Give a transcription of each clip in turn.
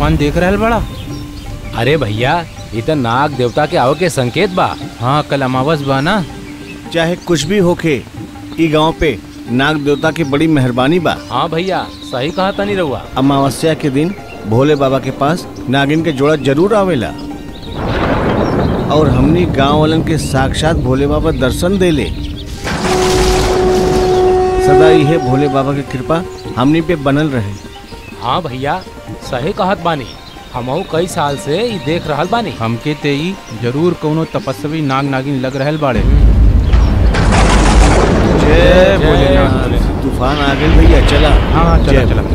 तूफान देख रहल बड़ा अरे भैया ये तो नाग देवता के आओ के संकेत बा हाँ कल अमावस बा ना चाहे कुछ भी होके ई गांव पे नाग देवता की बड़ी मेहरबानी बा हाँ भैया सही कहा तनी रहुआ अमावस्या के दिन भोले बाबा के पास नागिन के जोड़ा जरूर आवेला और हमनी गांव वालन के साक्षात भोले बाबा दर्शन देले सदा यह भोले बाबा की कृपा हमनी पे बनल रहे हाँ भैया सही कहत बानी हमहू कई साल से ई देख रहल बानी हमके ते ई जरूर कोनो तपस्वी नाग नागिन लग रहल बाड़े जय भोलेनाथ। तूफान आ गए भैया चला हाँ हाँ चला जय चला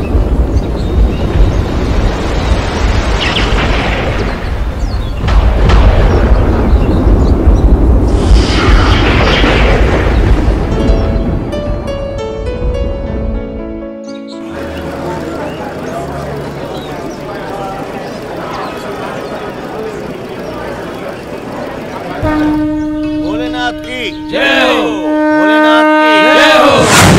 भोलेनाथ की जय हो भोलेनाथ की जय हो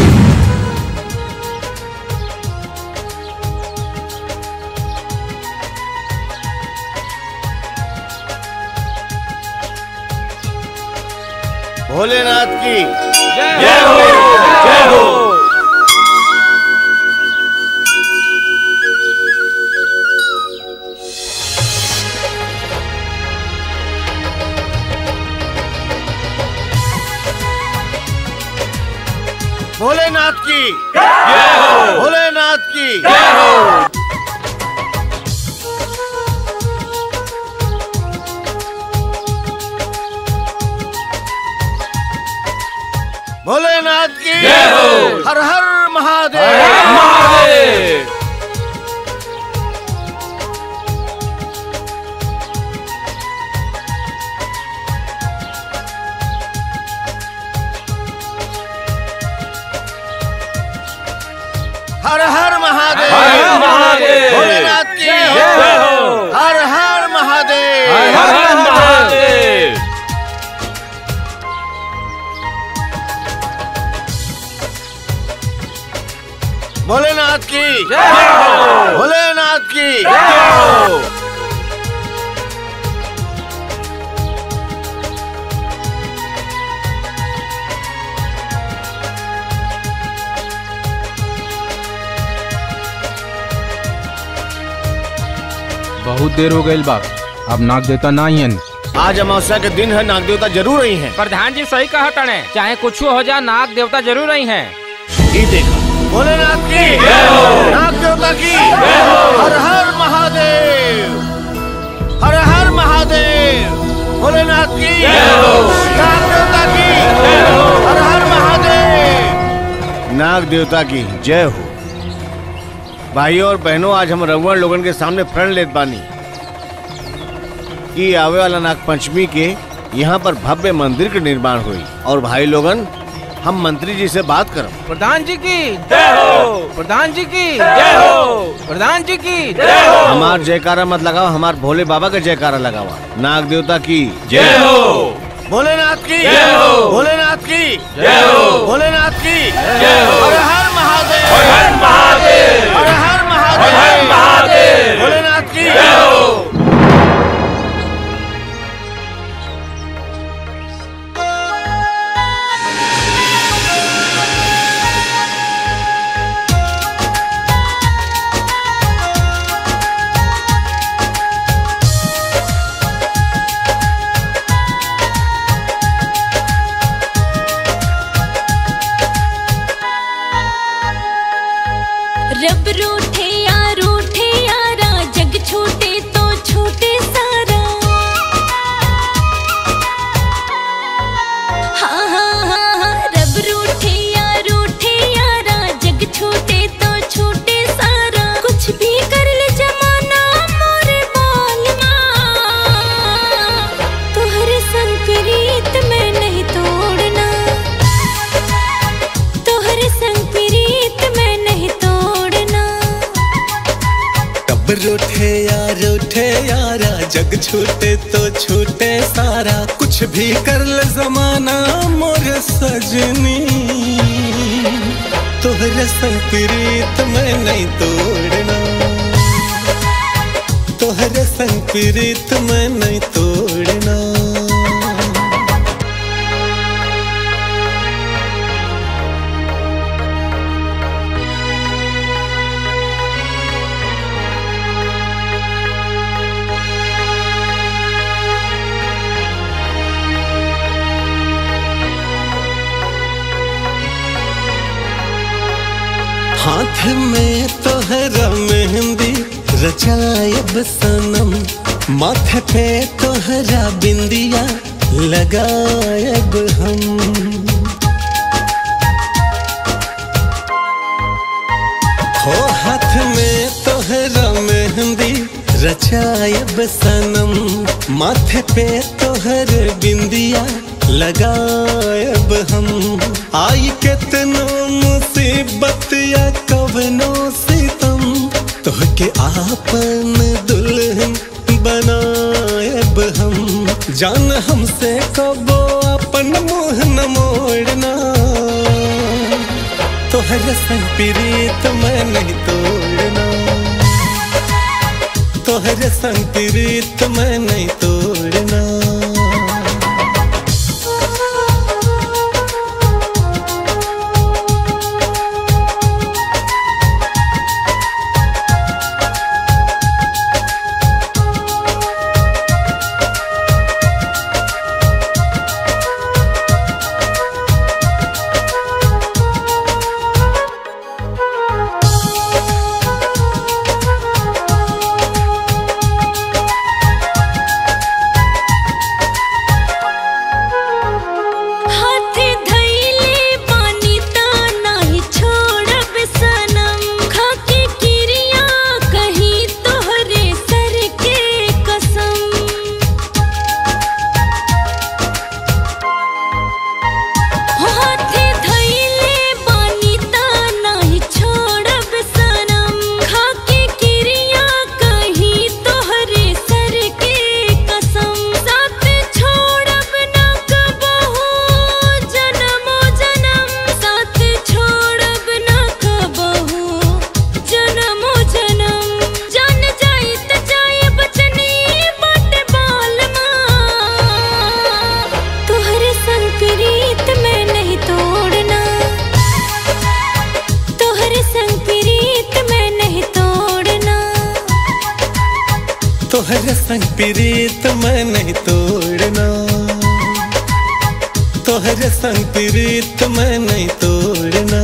भोलेनाथ की जय हो जय हो भोलेनाथ की जय हो भोलेनाथ की जय हो भोलेनाथ की जय हो हर हर महादेव हर हर महादेव भोलेनाथ की जय हो हर हर महादेव भोलेनाथ की जय हो भोलेनाथ की जय हो बहुत देर हो गई बा अब नाग देवता ना ही हन आज अमावस्या के दिन है नाग देवता जरूर आई हैं प्रधान जी सही कहा तने चाहे कुछ हो जा नाग देवता जरूर आई हैं ये देखा भोलेनाथ की जय हो नाग देवता की जय हो हर हर महादेव हर हर महादेव भोलेनाथ की जय हो नाग देवता की जय हो हर हर महादेव नाग देवता की जय हो भाइयों और बहनों आज हम रघुवर लोगन के सामने प्रण लेत बानी कि आवे वाला नाग पंचमी के यहाँ पर भव्य मंदिर के निर्माण हुई और भाई लोगन हम मंत्री जी से बात करब प्रधान जी की जय हो प्रधान जी की जय हो प्रधान जी की जय हो हमार जयकारा मत लगाओ हमार भोले बाबा का जयकारा लगावा नाग देवता की जय हो भोलेनाथ की जय हो भोलेनाथ की जय हो भोलेनाथ की जय हो हर हर महादेव हर हर महादेव हर हर महादेव हर हर महादेव भोलेनाथ की जय हो रब रूठे या रूठे यारा जग छूटे तो छूटे सारा हाँ हाँ हाँ हाँ रब रूठे या रूठे यारा जग छूटे तो छूटे सारा कुछ भी कर ले जमाना मोरे बाल तोहरे संग प्रीत में नहीं तोड़ना तोहरे संग प्रीत में नहीं तोड़ना कब रूठे यार उठे यारा जग छूटे तो छूटे सारा कुछ भी कर ले जमाना मोर सजनी तोहरे संग प्रीत में नहीं तोड़ना तोहरे संग प्रीत में नहीं तोड़ना हाथ में तोहरा मेहंदी रचायब सनम माथे पे तोहरा बिंदिया लगायब हम हो हाथ में तोहरा मेहंदी रचायब सनम माथे पे तोहर बिंदिया लगायब हम आई केतनो मुसीबत या कवनो सितम तोहके आपन दुल्हन बनायब हम जान हमसे कबो अपन मुंह न मोड़ना तोहर संग प्रीत मैं नहीं तोड़ना तोहर संग प्रीत मैं नहीं तोड़ना हाथ धइले पानी ता नाही छोड़ब सनम खाके किरिया कही तोहरे सर के कसम हाथ धइले पानी ता नाही छोड़ब सनम खाके किरिया कही तोहरे सर के कसम साथ छोड़ब ना कबहू जन्मो जन्म साथ छोड़ब ना कबहू जन्मो जन्म जान जाई त जाए बचनी बट बाल तोहरे संग प्रीत में नहीं तोड़ना तोहरे संग प्रीत में नहीं तोड़ना तोहर संग प्रीत मैं नहीं तोड़ना तोहर संग प्रीत मैं नहीं तोड़ना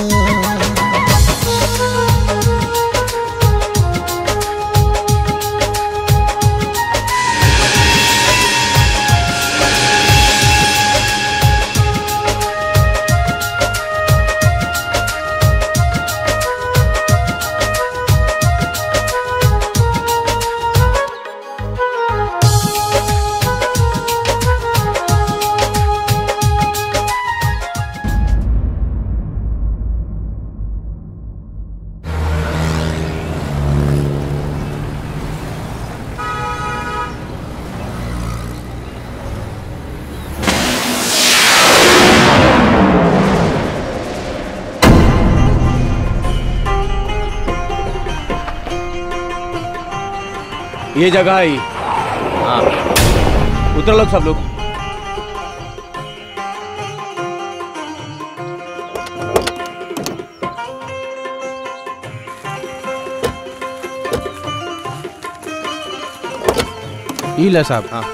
ये जगह ही हाँ उतर लोग सब लोग ई ला साहब हाँ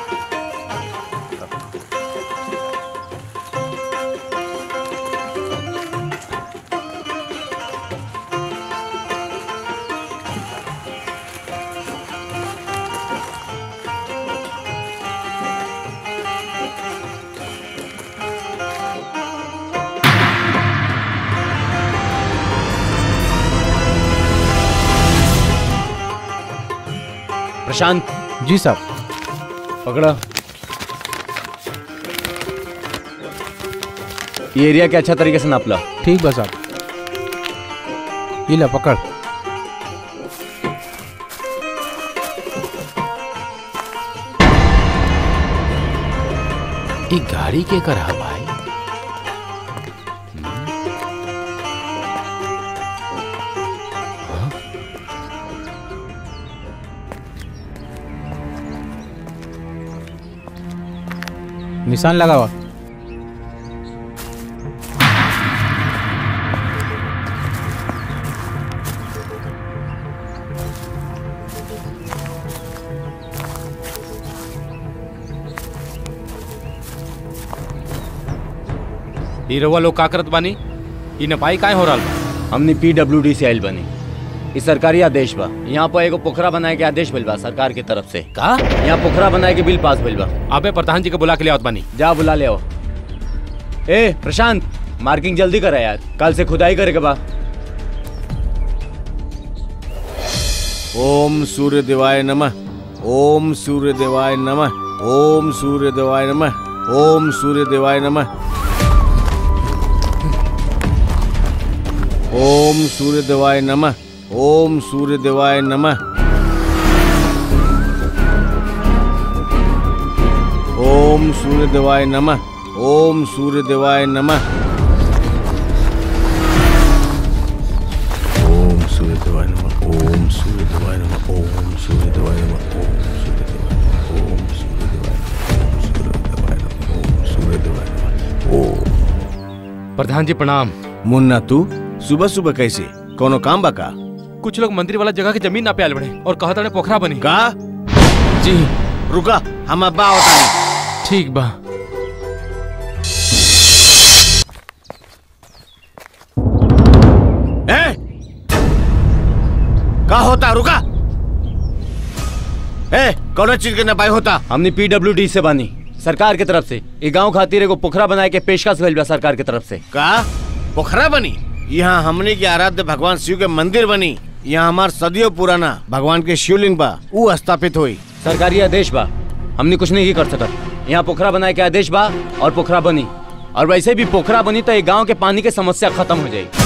प्रशांत जी साहब पकड़ा ये एरिया के अच्छा तरीके से नाप ला ठीक बा साहब ई ला पकड़ ई गाड़ी के कर हा भाई निशान लगावा ई रउआ लोग का करत बानी ई नपाई काहे हो रहल बा हमने पीडब्ल्यूडी से आयल बनी ई सरकारी आदेश बा यहाँ पर एगो पोखरा बनाए के आदेश भइल बा सरकार के तरफ से का यहाँ पोखरा बनाए के बिल पास भइल बा अबे प्रधान जी के बुला के ले आवत बानी जा बुला ले आओ ए प्रशांत मार्किंग जल्दी करा यार कल से खुदाई करे के बा ओम सूर्य देवाय नमः ओम सूर्य देवाय नमः ओम सूर्य देवाय नमः ओम सूर्य देवाय नमः ओम सूर्य देवाय नमः ओम सूर्य देवाय नमः ओम सूर्य देवाय नमः ओम सूर्य देवाय नमः ओम सूर्य देवाय नमः ओम सूर्य देवाय नमः ओम सूर्य देवाय नमः ओम सूर्य देवाय नमः ओम सूर्य देवाय नमः ओम सूर्य देवाय नमः ओम प्रधान जी प्रणाम मुन्ना तू सुबह सुबह कैसे कोनो काम बा का कुछ लोग मंदिर वाला जगह के जमीन ना पे आयल बड़े और कहत रहे पोखरा बनी का जी रुका हम अब्बा होता ठीक बा है का होता रुका ए कौन चीज के नपाई होता हमने पीडब्ल्यूडी से बनी सरकार के तरफ से ये गांव खातिर एगो पोखरा बनाए के पेशकश भइल बा सरकार के तरफ से का पोखरा बनी यहाँ हमने के आराध्य भगवान शिव के मंदिर बनी यहाँ हमार सदियों पुराना भगवान के शिवलिंग बा ऊ स्थापित हुई सरकारी आदेश बा हमने कुछ नहीं कर सकत यहाँ पोखरा बनाए के आदेश बा और पोखरा बनी और वैसे भी पोखरा बनी तो ये गांव के पानी के समस्या खत्म हो जाएगी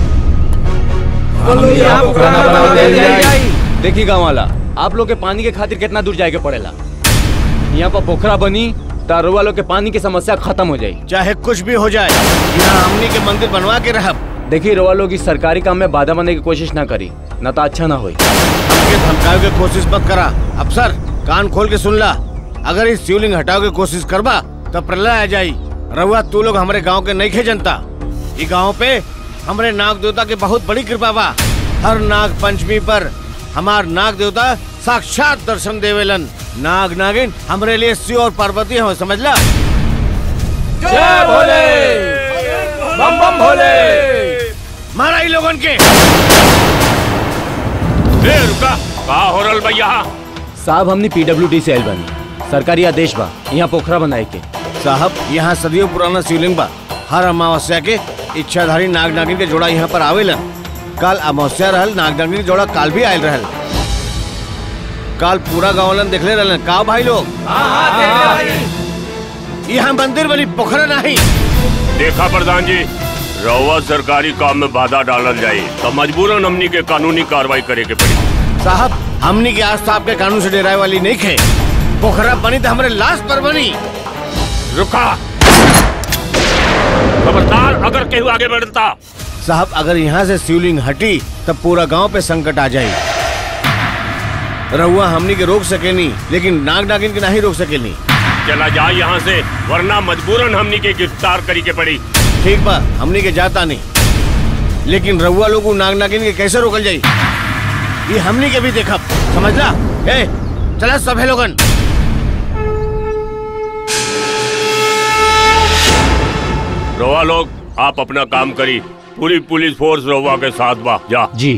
देखी गाँव वाला आप लोग के पानी के खातिर कितना दूर जाए के पड़ेला यहाँ पर पोखरा बनी तो रुआ लोग के पानी की समस्या खत्म हो जाए चाहे कुछ भी हो जाए यहाँ हमने के मंदिर बनवा के रहब देखिए रुआ लोग इस सरकारी काम में बाधा बनने की कोशिश ना करी ना तो अच्छा ना होई हमके धमकावे के कोशिश मत करा अफसर कान खोल के सुन ला अगर इस शिवलिंग हटाओ के कोशिश करबा तो प्रलय आ जाई रहुआ तू लोग हमारे गांव के नहीं खे जनता ये गांव पे हमारे नाग देवता के बहुत बड़ी कृपा बा हर नाग पंचमी पर हमार नाग देवता साक्षात दर्शन देवेलन नाग नागिन हमरे लिए शिव और पार्वती हो समझला जय भोले बम बम भोले मारा ही लोगन के ए रुका का हो रहल बा यहाँ साहब हमने पीडब्ल्यूडी से आयल बनी सरकारी आदेश बा यहाँ पोखरा बनाए के साहब यहाँ सदियों पुराना शिवलिंग बा हर अमावस्या के इच्छाधारी नाग नागिन के जोड़ा यहाँ पर आवेलन कल अमावस्या रहल नाग नागिन के जोड़ा काल भी आयल रहल काल पूरा गाँवलन देखले रहलन का भाई लोग यहाँ मंदिर बनी पोखरा नहीं देखा प्रधान जी रउआ सरकारी काम में बाधा डालल जाये तो मजबूरन हमनी के कानूनी कार्रवाई करे के पड़ी साहब हमनी के आस्था आपके कानून से डराए वाली नहीं खे पोखरा बनी तो हमारे लाश पर बनी रुका खबरदार अगर केहू आगे बढ़ता साहब अगर यहाँ से शिवलिंग हटी तब पूरा गांव पे संकट आ जाए रहुआ हमनी के रोक सकेनी लेकिन नाग नागिन के नहीं रोक सकेनी चला जाए यहाँ से वरना मजबूरन हमनी के गिरफ्तार करी के पड़ी ठीक बा हमनी के जाता नहीं लेकिन रहुआ लोग उ नाग नागिन के कैसे रोकल जाई ये हमनी के भी देखब समझला ए चला सभे लोगन रउआ लोग आप अपना काम करी पूरी पुलिस फोर्स रउआ के साथ बा जा जी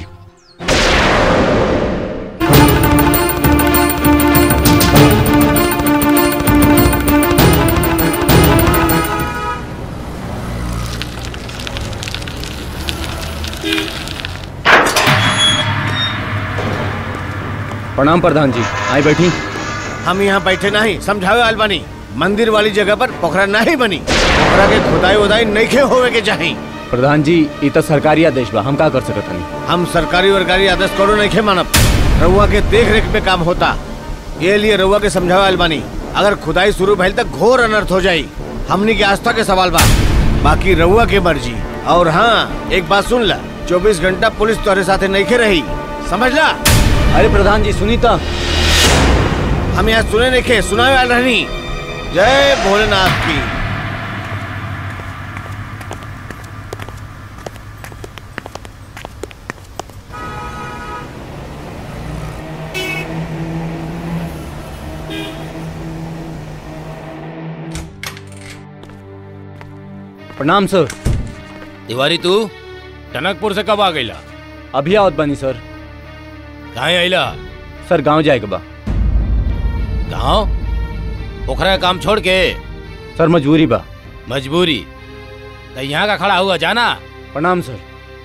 प्रणाम प्रधान जी आई बैठी हम यहाँ बैठे नहीं समझावे आल बानी मंदिर वाली जगह पर पोखरा नहीं बनी पोखरा के खुदाई उदाई नहीं खे होवे के चाही प्रधान जी ये तो सरकारी आदेश बा हम का कर सकत हनी हम सरकारी वरकारी आदेश करो नहीं खे मानब रउआ के देख रेख में काम होता ये लिए रउआ के समझावे आल बानी अगर खुदाई शुरू भइल तक घोर अनर्थ हो जाई हमनी के आस्था के सवाल बा बाकी रउआ के मर्जी और हाँ एक बात सुन ला चौबीस घंटा पुलिस तोरे साथे नहीं खे रही समझ ला अरे प्रधान जी सुनी तो हम यहाँ सुने नहीं खे सुनावे आल रहनी जय भोलेनाथ की प्रणाम सर तिवारी तू टनकपुर से कब आ गईला अभी आवत बनी सर कहाँ आईला सर गांव जाए के बा गाँव पोखरा का काम छोड़ के सर मजबूरी बा मजबूरी तो यहाँ का खड़ा हुआ जाना प्रणाम सर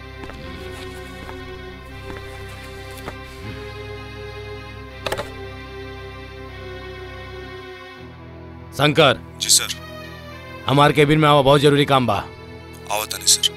शंकर जी सर हमारे केबिन में आवा बहुत जरूरी काम बा आवत नहीं sir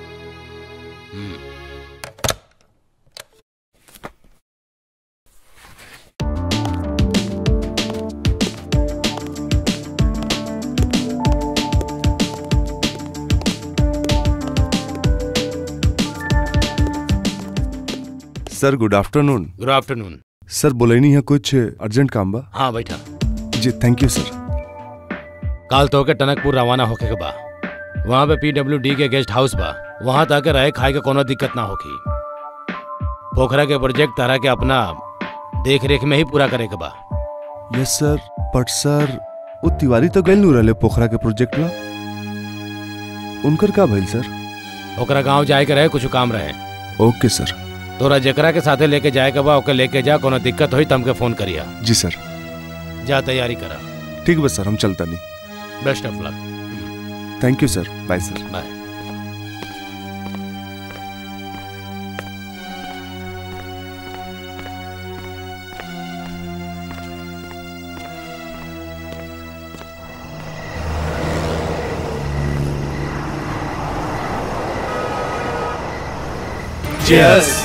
sir good afternoon good afternoon sir बोलेनी है कुछ अर्जेंट काम बा हाँ बैठा जी थैंक यू सर काल तो के टनकपुर रवाना होके के बा वहाँ पे पीडब्ल्यू के गेस्ट हाउस बा वहाँ तक रहे खाए के कोनो दिक्कत ना होगी पोखरा के प्रोजेक्ट तारा के अपना देख रेख में ही पूरा करे के बा यस सर बट सर वो तिवारी तो गए नू रहे पोखरा के प्रोजेक्ट ला उनकर का भइल सर ओकरा गांव जाए के रहे कुछ काम रहे ओके सर तोरा जेकरा के साथे लेके जाए के बा ओके लेके जा कोनो दिक्कत होई तमके फोन करिया जी सर जा तैयारी करा ठीक बस सर हम चलता नहीं best of luck thank you sir bye sir bye Cheers.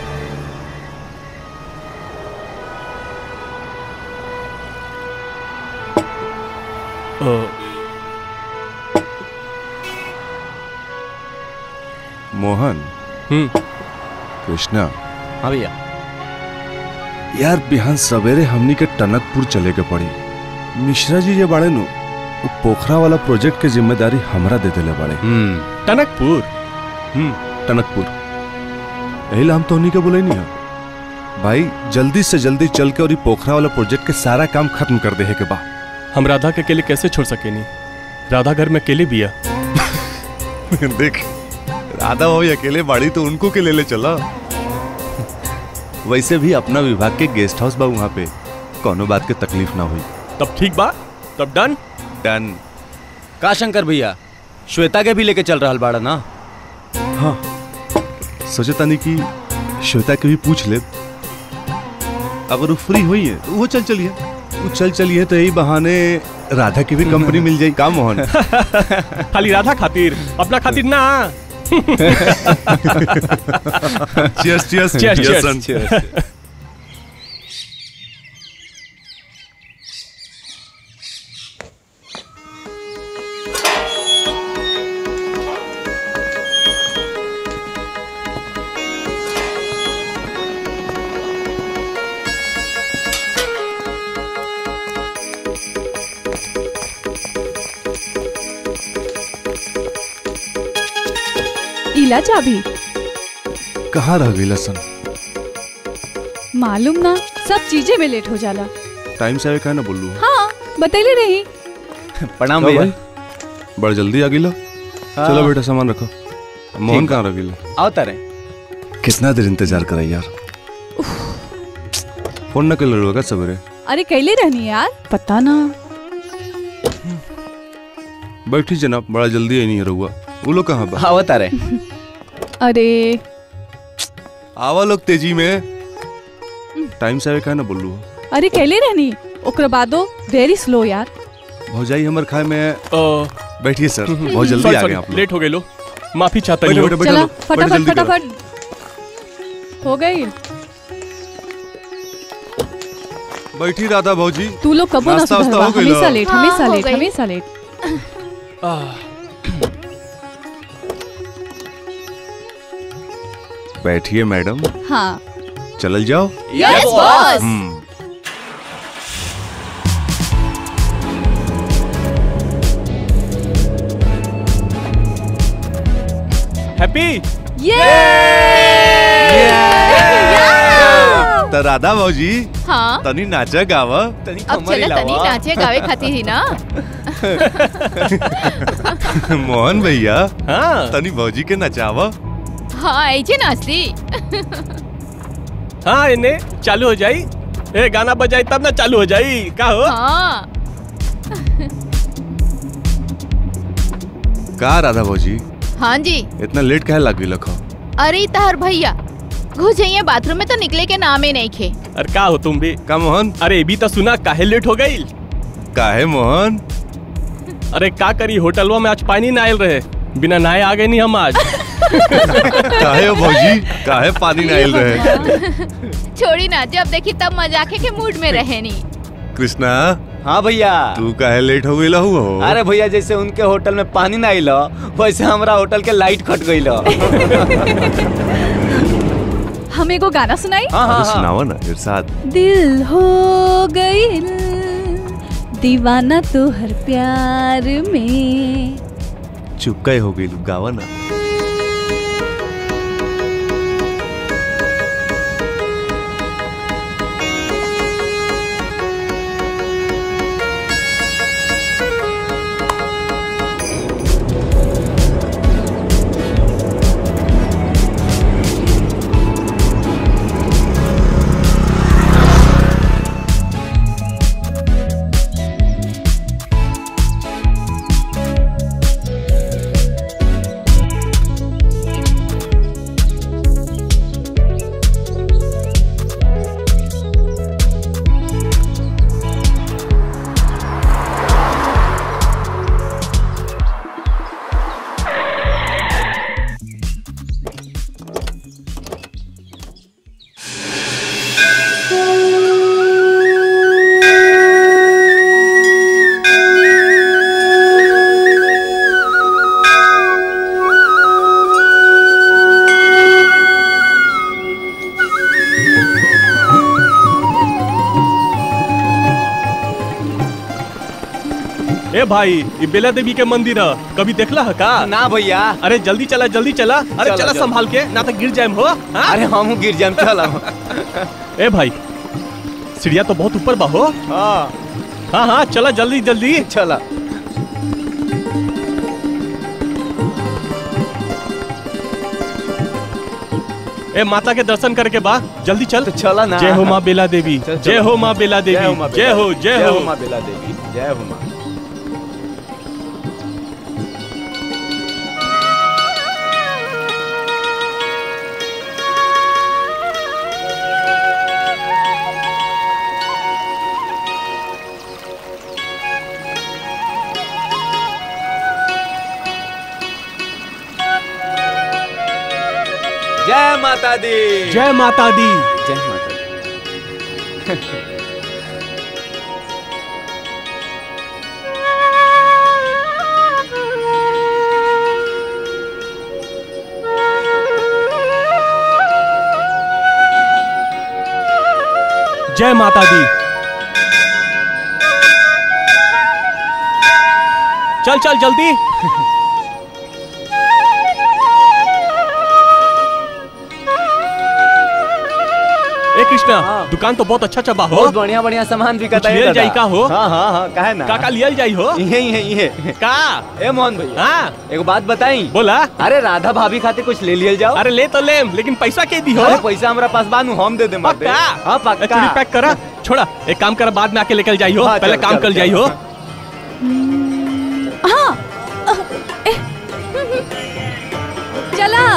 Mohan हम्म कृष्णा हाँ भैया यार बिहान सवेरे हमनी के टनकपुर चले के पड़ी मिश्रा जी जे बाड़े नु वो पोखरा वाला प्रोजेक्ट के जिम्मेदारी हमरा दे देले बाड़े हम्म टनकपुर हम्म टनकपुर यही ला हम तो उन्हीं के बोले नहीं है भाई जल्दी से जल्दी चल के और ये पोखरा वाला प्रोजेक्ट के सारा काम खत्म कर दे है के बा हम राधा के अकेले कैसे छोड़ सके नहीं राधा घर में अकेले भी है देख राधा भाई अकेले बाड़ी तो उनको के ले ले चला वैसे भी अपना विभाग के गेस्ट हाउस बा वहाँ पे कोनो बात के तकलीफ ना हुई तब ठीक बा तब डन डन का शंकर भैया श्वेता के भी लेके चल रहा बाड़ा ना हाँ सोचे तानी कि श्वेता के भी पूछ ले अगर वो फ्री हुई है तो वो चल चलिए वो चल चलिए तो यही बहाने राधा की भी कंपनी मिल जाएगी का मोहन खाली राधा खातिर अपना खातिर ना Cheers, cheers. Cheers, Yes, cheers. son. इला चाबी कहाँ रह गई सन मालूम ना सब चीजें में लेट हो जाला टाइम से आवे कहा ना बोलू हाँ बतैले रही प्रणाम का भैया भाई? बड़ जल्दी आ गिला हाँ। चलो बेटा सामान रखो मोहन ठीक कहाँ रह गिला आओ तारे कितना देर इंतजार करा यार फोन न कर लड़ुआ का सवेरे अरे कैले रहनी यार पता ना बैठी जनाब बड़ा जल्दी आई नहीं है रहुआ वो लोग कहाँ बा आओ तारे अरे आवा लोग तेजी में टाइम से आवे कहा ना बोलू अरे कैले रहनी ओकरा बादो वेरी स्लो यार भौजाई हमर खाए में बैठिए सर बहुत जल्दी Sorry, आ गए sorry, आप लोग लेट हो गए लो माफी चाहता बैठो, हूँ बैठो, बैठो चला लो, बैठो, फटाफट जल्दी करो। फटाफट हो गई बैठी राधा भौजी तू लोग कबो ना नाश्ता वास्ता सुधरवा हो गइल? हमेशा लेट हाँ, हमेशा हो लेट गई। हमेशा लेट बैठिए मैडम हाँ चलल जाओ यस बॉस हम्म हैप्पी तो राधा भौजी हाँ तनी नाचा गावा अब चले तनी नाचे गावे खाती ही ना मोहन भैया हाँ तनी भौजी के नचावा हाँ ऐसे नाचती हाँ इन्हें चालू हो जाई ए गाना बजाई तब ना चालू हो जाई का हो हाँ का राधा भौजी हाँ जी इतना लेट काहे लाग गई लखो अरे तहर भैया घुस जाइए बाथरूम में तो निकले के नाम ही नहीं खे अरे का हो तुम भी का मोहन अरे भी तो सुना काहे लेट हो गई काहे मोहन अरे का करी होटलवा में आज पानी ना आयल रहे बिना नहाए आ गए नहीं हम आज काहे हो भौजी काहे पानी ना आइल रहे छोड़ी ना जब देखी तब मजाके के मूड में रहे नहीं कृष्णा हाँ भैया तू काहे लेट हो गई लहू हो अरे भैया जैसे उनके होटल में पानी ना आइल वैसे हमारा होटल के लाइट कट गई हम एगो गाना सुनाई अरे सुनावा ना इरशाद दिल हो गई दीवाना तो हर प्यार में चुप काहे हो गई गावा ना ए भाई ये बेला देवी के मंदिर है कभी देखला है का ना भैया अरे जल्दी चला जल्दी चला अरे चला, चला चला। संभाल के ना तो गिर जाए हो हाँ? अरे हम गिर जाए चला ए भाई सीढ़िया तो बहुत ऊपर बा हो हाँ हाँ हाँ चला जल्दी जल्दी चला ए माता के दर्शन करके बा जल्दी चल चला ना जय हो माँ बेला देवी चल, जय चला। हो माँ बेला देवी माँ जय बेला हो देवी, जय हो माँ बेला देवी जय हो माँ जय माता दी जय माता दी जय माता दी जय माता दी चल चल जल्दी ए कृष्णा दुकान तो बहुत अच्छा चबा हो बहुत बढ़िया बढ़िया सामान बिकता कुछ है लियल दादा। जाई का हो हाँ हाँ हाँ काहे ना का का लियल जाई हो इहे इहे इहे का ए मोहन भैया हाँ एगो बात बताई बोला अरे राधा भाभी खातिर कुछ ले लियल जाओ अरे ले तो ले लेकिन पैसा के दी हो अरे पैसा हमरा पास बानू हम दे दे पक्का हाँ पक्का चलिए पैक करा छोड़ा एक काम कर बाद में आके लेकर जाई हो हाँ, पहले चल, काम चल, कर चल। जाई हो हाँ ए, चला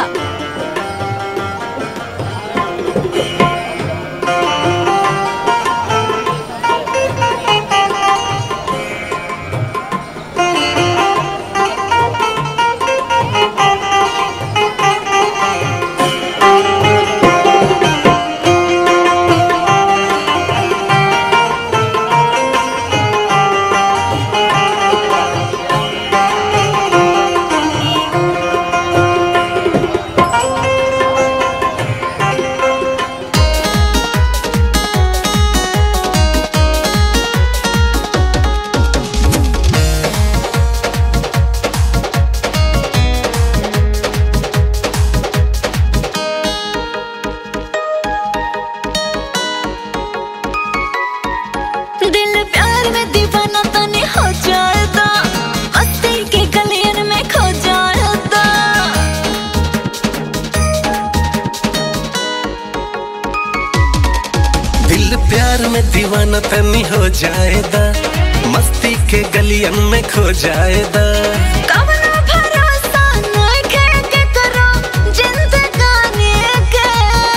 प्यार में दीवाना तनी हो जाएदा मस्ती के गलियन में खो जाएदा कवनो भरोसा नइखे केकरो जिंदगानी के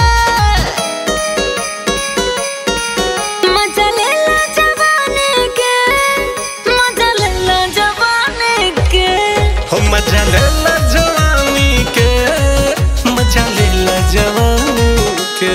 मजा लेला जवानी के मजा लेला जवानी के हो मजा ले ला जवानी के मजा ले ला जवानी के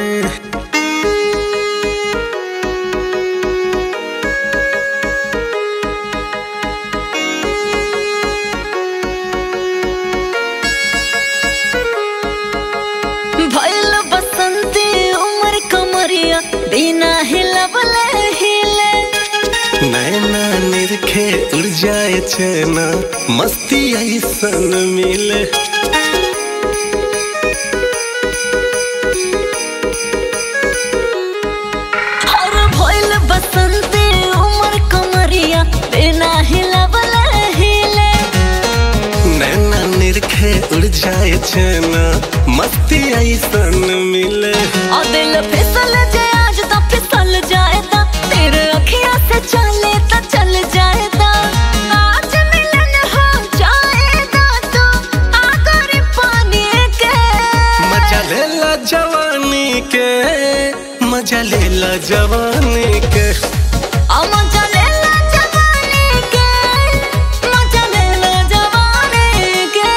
भइल बसंती उमर कमरिया बिना हिलवले हिले नैना निरखे उड़ जाए चैना मस्ती ऐसन मिले और भइल बसंती उमर कमरिया बिना हिलवले हिले नैना निरखे उड़ जाए चैना मस्ती ऐसन मिले और दिल फिसल जाए आज तो फिसल जाएगा तेरे अखियां से चले तो चल जाएगा आज मिलन हो जाएगा तो आगर पानी के मजा ले ला जवानी के मजा ले ला जवानी के आ मजा ले ला जवानी के मजा ले ला जवानी के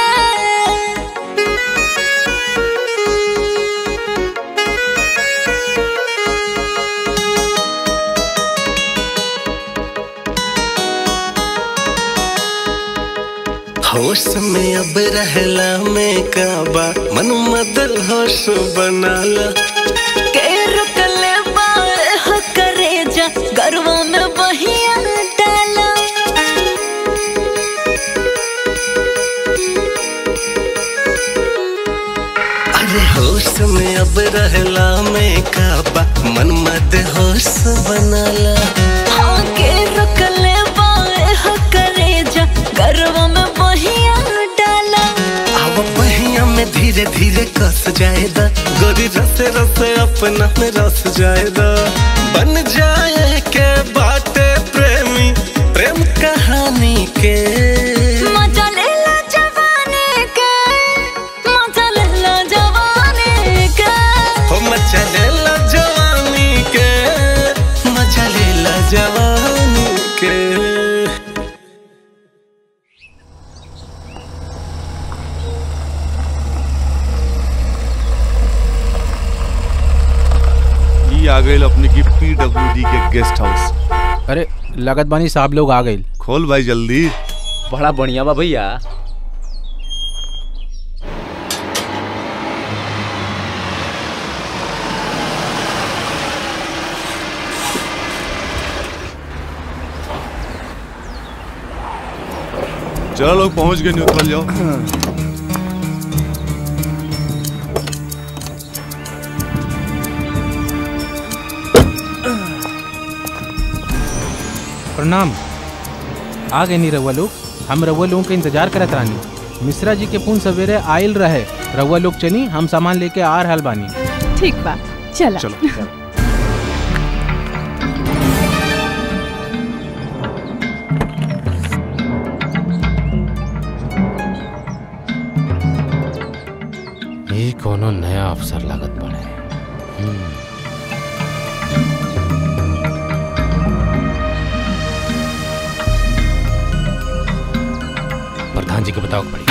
होश में अब रहला में काबा मन मदल होश बनाला के रुकले बाए हो करे जा गरवा में बहिया डाला अरे होश में अब रहला में काबा मन मद होश बनाला हाँ के रुकले बाए हो करे जा गरवा में बहिया डाला अब पहिया में धीरे धीरे कस जाएदा गोरी रसे रसे अपना में रस जाएदा बन जाए के बाटे प्रेमी प्रेम कहानी के मजा ले ला जवानी के मजा ले ला जवानी के हो मजा ले ला जवानी के मजा ले ला जवानी के ई आ गए अपने की पीडब्ल्यूडी के गेस्ट हाउस अरे लगत बानी साहब लोग आ गए खोल भाई जल्दी बड़ा बढ़िया बा भैया चलो लोग पहुंच गए न्यूट्रल जाओ प्रणाम आ गए नी रउआ लोग हम रउआ लोगों के इंतजार करत रानी मिश्रा जी के फोन सवेरे आयल रहे रउआ लोग चली हम सामान लेके आ रहल बानी ठीक बा चला चलो ये कोनो नया अफसर लागत पड़े हम्म। प्रधान जी को बताओ पड़ी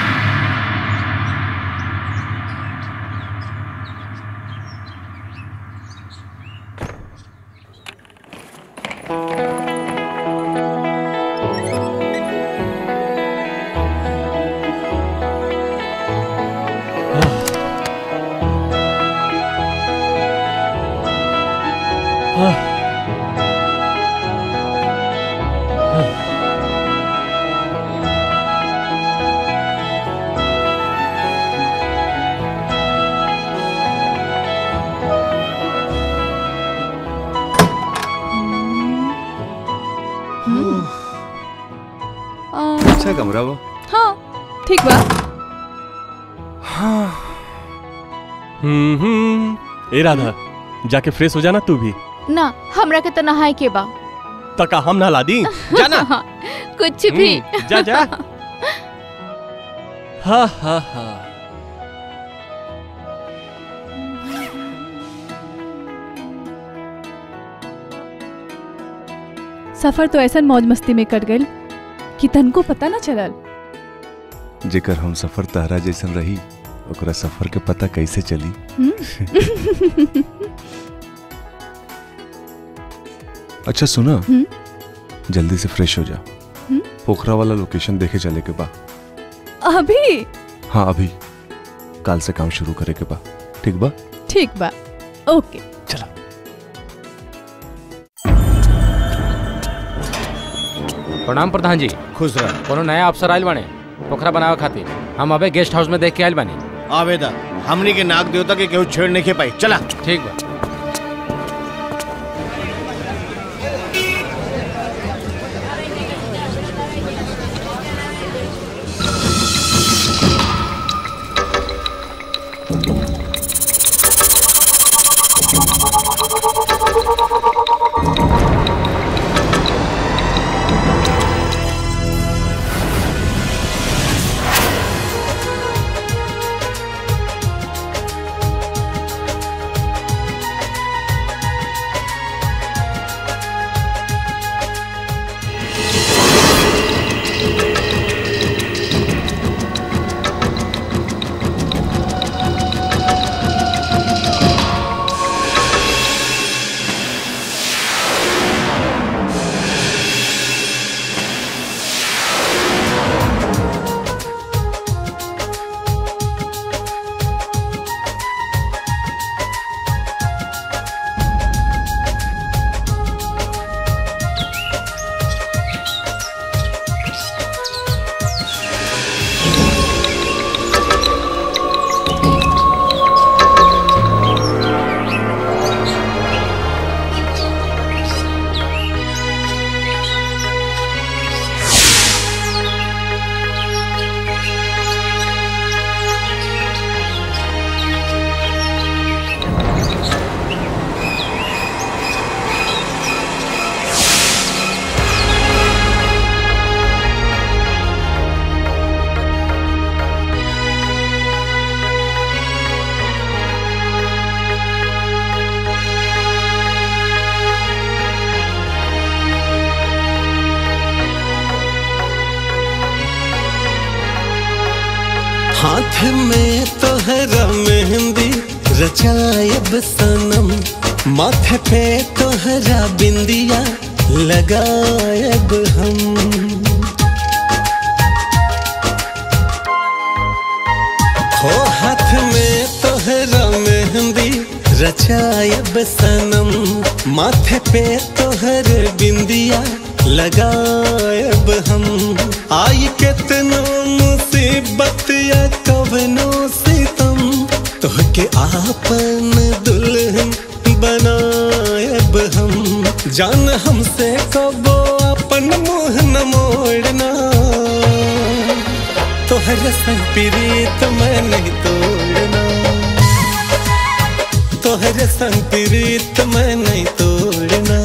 अच्छा कमरा वो हाँ ठीक बा हम्म हम्म ए राधा जाके फ्रेश हो जाना तू भी ना हमरा के तो नहाए के बा तका हम नहला दी जाना कुछ भी हम्म, जा जा हा हा हा सफर तो ऐसा मौज मस्ती में कट गई कि तनको पता ना चलल जेकर हम सफर तहरा जैसन रही ओकरा सफर के पता कैसे चली हम्म? अच्छा सुना हम्म? जल्दी से फ्रेश हो जा हम्म? पोखरा वाला लोकेशन देखे चले के बा अभी हाँ अभी काल से काम शुरू करे के बा ठीक बा ठीक बा ओके प्रणाम प्रधान जी खुश रह कोनो नया अफसर आयल बाने पोखरा बनावे खातिर हम अबे गेस्ट हाउस में देख के आयल बानी आवेदा हमनी के नाग देवता के केहू छेड़ नहीं के पाई चला ठीक बा हाथ में तोहरा मेहंदी रचायब सनम माथे पे तोहरा बिंदिया लगायब हम हो हाथ में तोहरा मेहंदी रचायब सनम माथे पे तोहर बिंदिया लगायब हम आई केतनो मुसीबत या कवनो सितम तोहके आपन दुल्हन बनायब हम जान हमसे कबो अपन मुंह न मोड़ना तोहर संग प्रीत मैं नहीं तोड़ना तोहर संग प्रीत मैं नहीं तोड़ना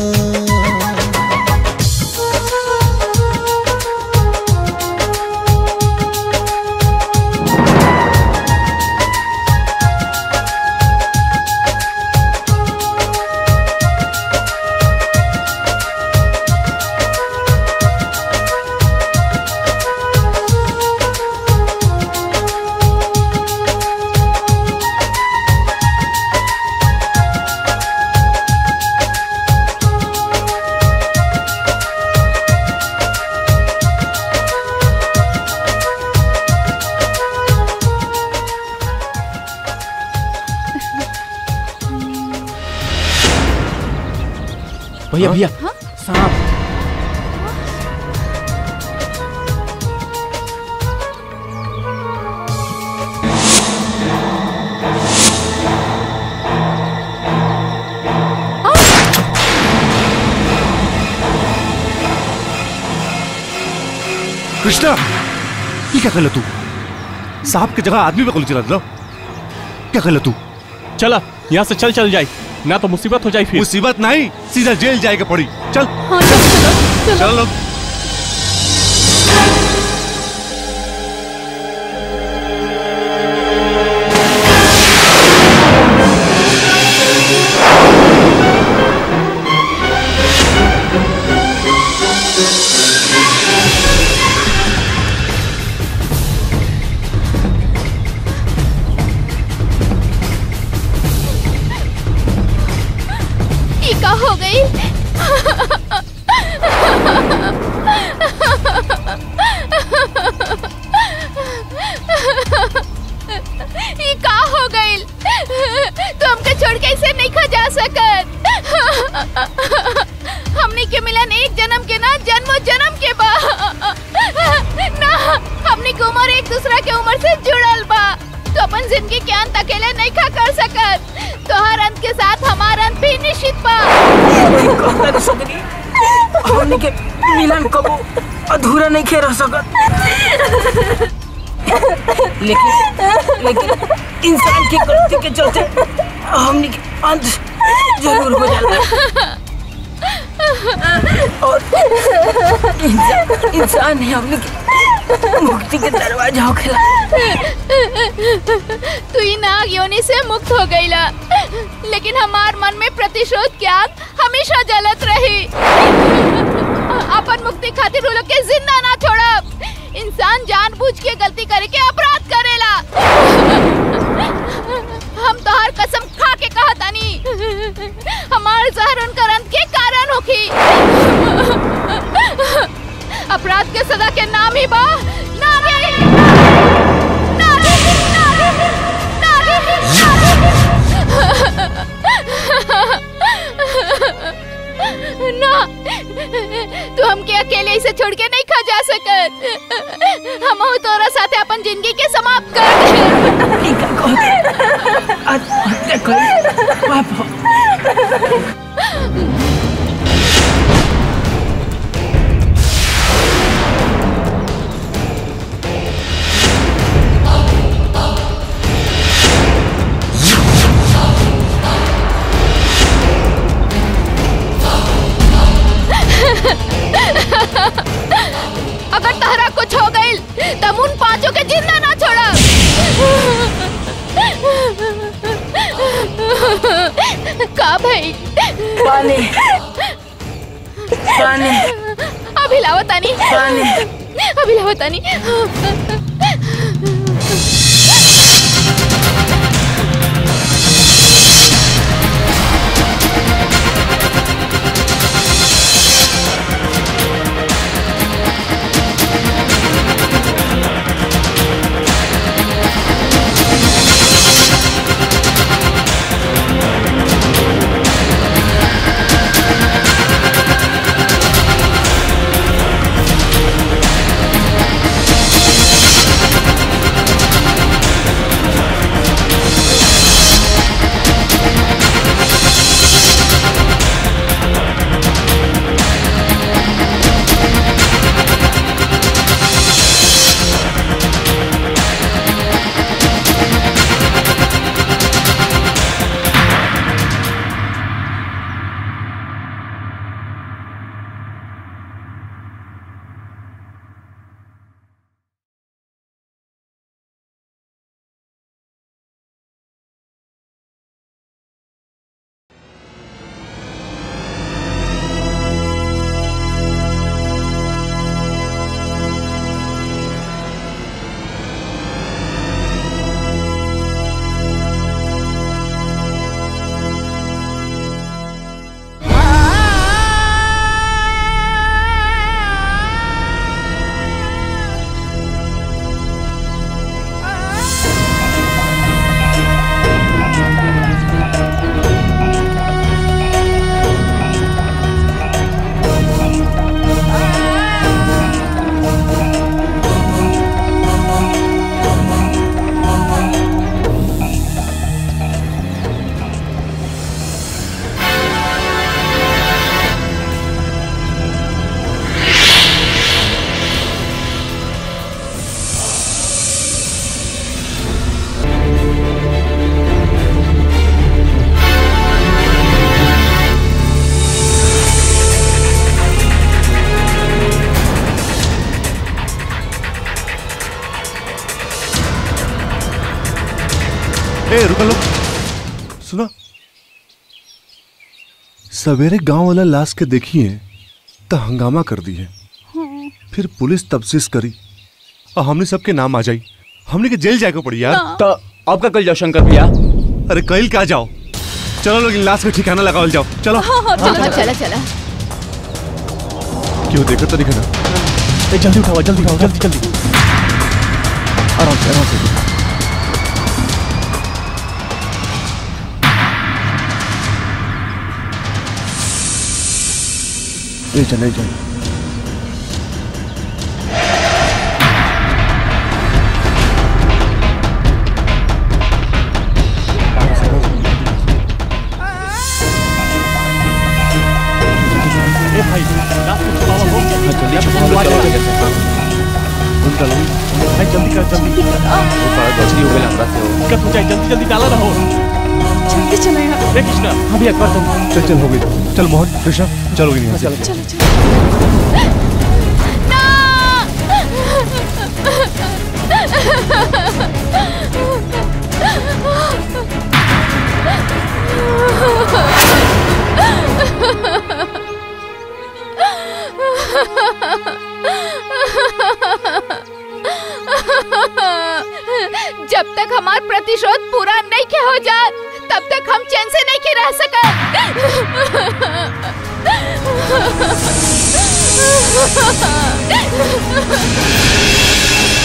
भैया भैया सांप कृष्णा ये क्या कर तू सांप की जगह आदमी पे गोली चला दिला क्या कर तू चला यहाँ से चल चल जाए ना तो मुसीबत हो जाए फिर मुसीबत नहीं सीधा जेल जाएगा पड़ी चल हाँ चलो चलो चलो लोग ये का हो गई ये का हो गई तो हमके छोड़ के ऐसे नहीं खा जा सकत हमने के मिलन एक जन्म के ना जन्मों जन्म के बा ना हमने की उम्र एक दूसरा के उम्र से जुड़ल बा तो अपन जिंदगी के अंत अकेले नहीं खा कर सकत तोहर अंत के साथ हमारा अंत भी निश्चित बा हमने के मिलन कबो अधूरा नहीं खे रह सकत लेकिन लेकिन इंसान की गलती के चलते हमने के अंत जरूर हो जाला और इंसान, इंसान ही हमने के मुक्ति के दरवाजा होखेला तू ही नाग योनि से मुक्त हो गईला लेकिन हमार मन में प्रतिशोध की आग हमेशा जलत रही अपन मुक्ति खातिर वो लोग के जिंदा ना छोड़ब इंसान जानबूझ के गलती करे के अपराध करेला हम तोहार कसम खा के कहा तानी हमार जहर उनकर अंत के कारण होखी अपराध के सदा के नाम ही बा नागी नागी नागी नागी ना तू हमके अकेले इसे छोड़ के नहीं खा जा सकत हम तोरा साथे अपन जिंदगी के समाप्त कर दे आत्महत्या करी पाप अगर तहरा कुछ हो गइल तब उन पांचों के जिंदा ना छोड़ा का भाई पानी पानी अभी लावतानी पानी अभी लावतानी Thank ए रुको लो सुनो सवेरे गांव वाला लाश के देखिए तो हंगामा कर दिए फिर पुलिस तफ्तीश करी और हमने सबके नाम आ जाई हमने के जेल जाए को पड़ी यार तो अब का कल जाओ शंकर भैया अरे कल क्या जाओ चलो लोग इन लाश का ठिकाना लगावल जाओ चलो हाँ हाँ चला चला चला क्यों देखो तो दिखा ना ए, जल्दी उठाओ जल्दी उठाओ जल्दी जल्दी आराम से आराम से ले चल ले चल ए भाई रात को छुपावा हो जल्दी छुपावा भाई जल्दी कर जल्दी गलती हो गई हमरा से दिक्कत हो जाए जल्दी जल्दी डाला रहो जल्दी चला यहाँ ए कृष्णा अभी एक बार तुम चल चल हो गई चल मोहन कृष्णा चलो यहाँ से चलो चलो जब तक हमार प्रतिशोध पूरा नहीं के हो जात तब तक हम चैन से नहीं के रह सकत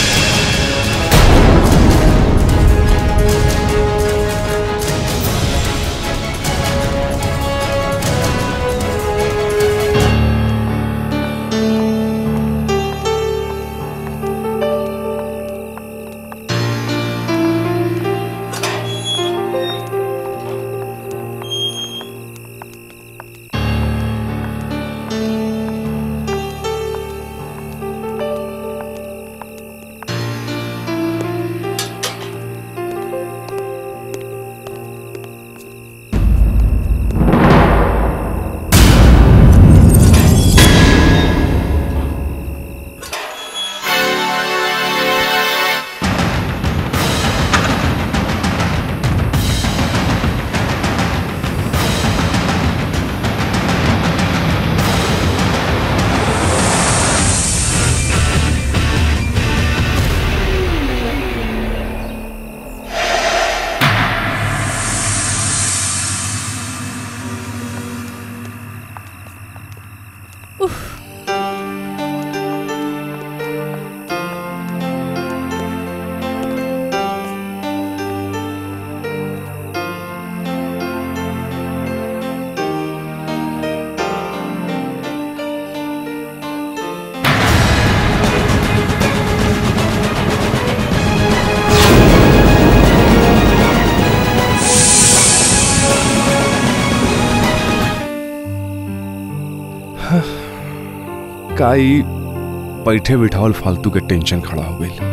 काई बैठे बिठावल फालतू के टेंशन खड़ा हो गई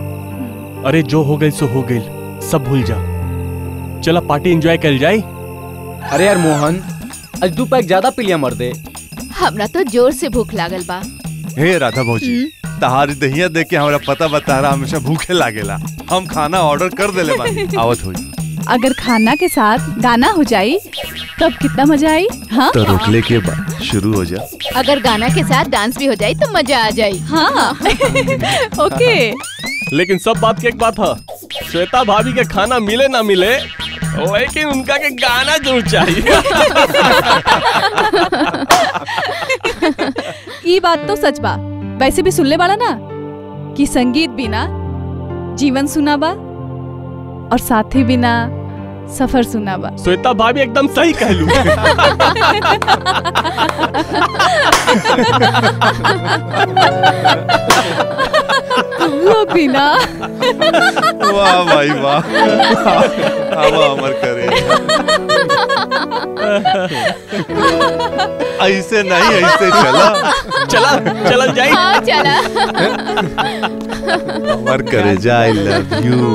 अरे जो हो गई सो हो गई सब भूल जा चला पार्टी एंजॉय कर जाए अरे यार मोहन आज दू पैक ज्यादा पी लिया मर्दे हमरा तो जोर से भूख लागल बा हे राधा भौजी तहारी दहिया देख के हमरा पता बता रहा हमेशा भूखे लागेला हम खाना ऑर्डर कर देले बानी आवत होई अगर खाना के साथ गाना हो जाई तब कितना मजा आई हाँ तो रोकले के बाद शुरू हो जा अगर गाना के साथ डांस भी हो जाए तो मजा आ जाए हाँ ओके लेकिन सब बात की एक बात है श्वेता भाभी के खाना मिले ना मिले लेकिन उनका के गाना जरूर चाहिए ये बात तो सच बा वैसे भी सुनले वाला ना कि संगीत बिना जीवन सुना बा और साथी बिना सफर सुना बा श्वेता भाभी एकदम सही कहलू तुम लोग भी ना वाह भाई वाह हवा अमर करे ऐसे नहीं ऐसे चला चला चला जाए हाँ चला अमर करे जा आई लव यू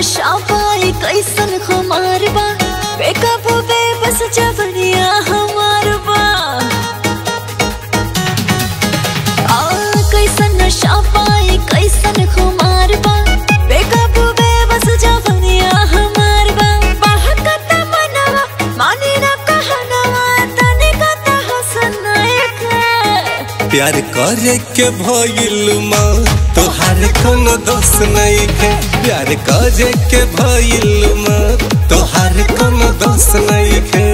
नशा पाई कैसन खुमार बा बेकाबू बेबस जवनिया हमार बा आ कैसन नशा पाई कैसन खुमार बा बेकाबू बेबस जवनिया हमार बा बहकत मनवा मानी न कहनवा तनिका त हसन एक प्यार करे के भइल माँ तोहार कोनो दोष नहीं है प्यार करे के भइल माँ तोहार कोनो दोष नहीं है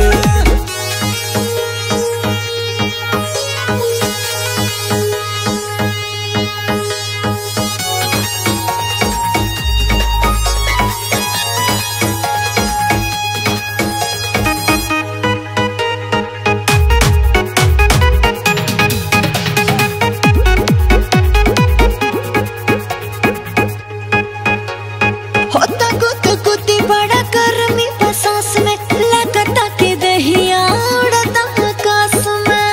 होता गुद गुदी बड़ा गर्मी बसास में लगता कि दहिया उड़ता आकाश में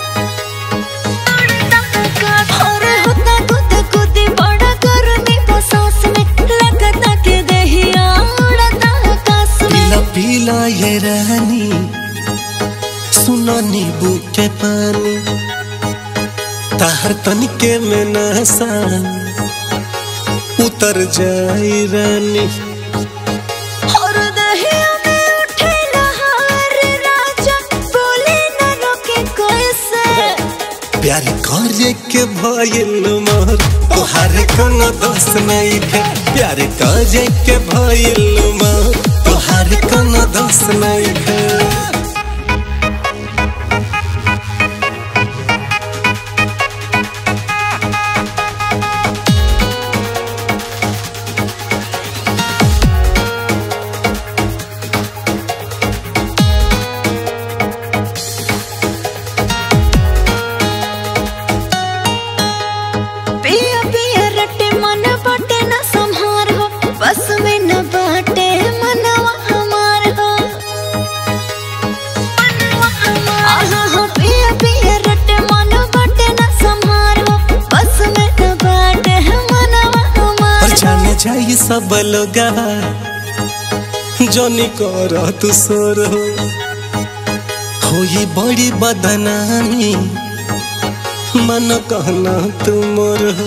अरे होता गुद गुदी बड़ा गर्मी बसास में लगता कि दहिया उड़ता आकाश में पीला पीला ये रानी सुनो नींबू के पानी ताहर तनिके में नशा उतर जाई रानी और दहिया में उठे लहर राजा बोले न रोके कैसे प्यार करे के भइल मोर तोहार कोनो दोष नहीं है प्यार करे के भइल मोर तोहार कोनो दोष नहीं है पिया पिया रटे मन बाटे न संहार हो बस में न बाटे मनवा हमार हो आहा हो पिया पिया रटे मन बाटे न संहार हो बस में न बाटे मनवा हमार और जाने जाई सब लोग जनी कर तू सोर हो होई बड़ी बदनामी मन कहना तू मोर हो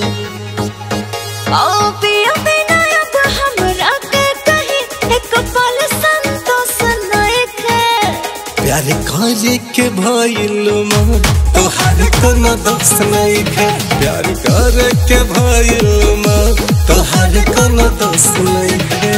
ओ पिया बिना अब हमरा के कहीं एक पल संतोष नहीं है प्यार करे के भइल मोर तोहार कोनो दोष नहीं है प्यार करे के भइल मोर तोहार कोनो दोष नहीं है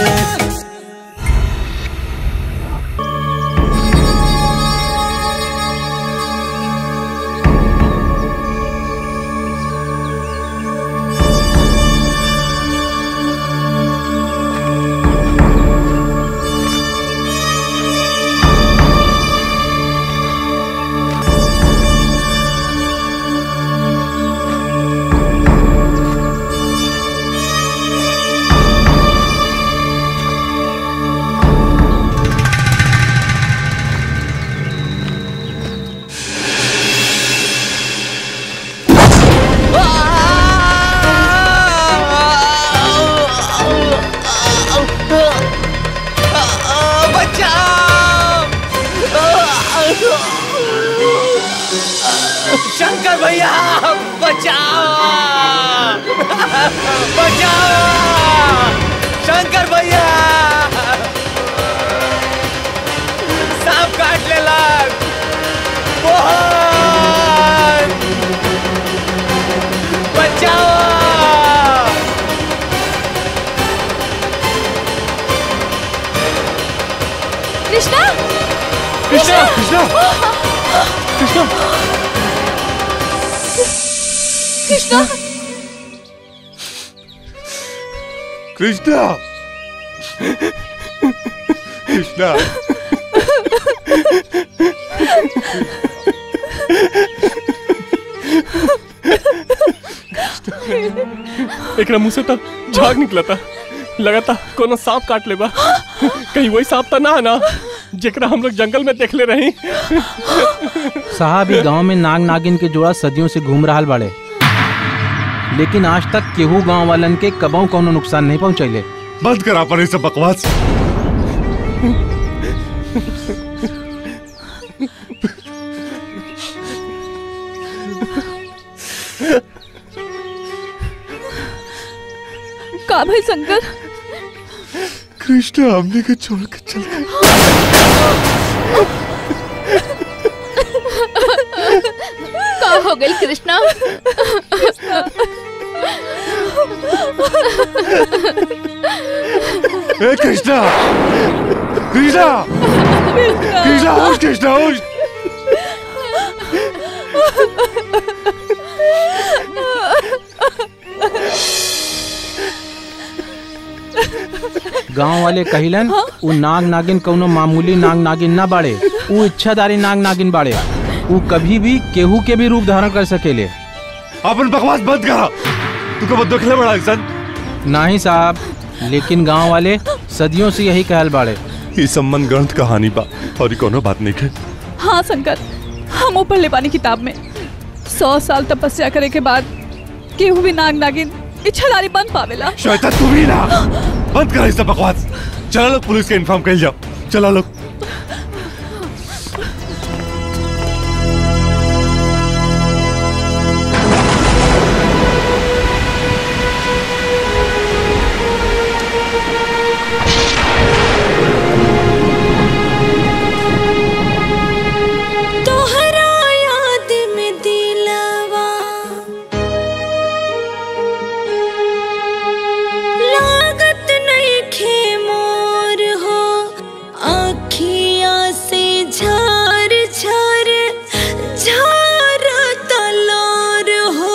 शंकर भैया बचाओ बचाओ शंकर भैया सांप काट ले लाग मोहन बचाओ कृष्णा कृष्णा कृष्णा कृष्णा कृष्णा कृष्णा कृष्णा एकरा मुंह से तो झाग निकला था लगा था कोनो सांप काट लेबा कहीं वही सांप तो ना है ना जेकरा हम लोग जंगल में देख ले रही साहब ई गांव में नाग नागिन के जोड़ा सदियों से घूम रहा बाड़े लेकिन आज तक केहू गांव वालन के कबहू कौनो नुकसान नहीं पहुंचैले बंद करा पर ये सब बकवास का भाई शंकर कृष्णा हमने के छोड़ के चल गए का हो गई कृष्णा ए कृष्णा कृष्णा कृष्णा होश कृष्णा होश गांव वाले कहिलन उ नाग नागिन कौनो मामूली नाग नागिन ना बाड़े उ इच्छाधारी नाग नागिन बाड़े उ कभी भी केहू के भी रूप धारण कर सकेले अपन बकवास बंद करा तू कब देखले बड़ा इंसान नहीं साहब लेकिन गांव वाले सदियों से यही कहल बाड़े ये सम्मान ग्रंथ कहानी बा और ये कोनो बात नहीं है हाँ शंकर हम ऊपर ले पानी किताब में सौ साल तपस्या करे के बाद केहू भी नाग नागिन इच्छाधारी बन पावेला श्वेता तू भी ना बंद करा ये सब बकवास चला लोग पुलिस के इन्फॉर्म कर जाओ चला लोग तोहरा याद में दिलवा लागत नहीं खे मोर हो आखिया से झार झार झार तलोर हो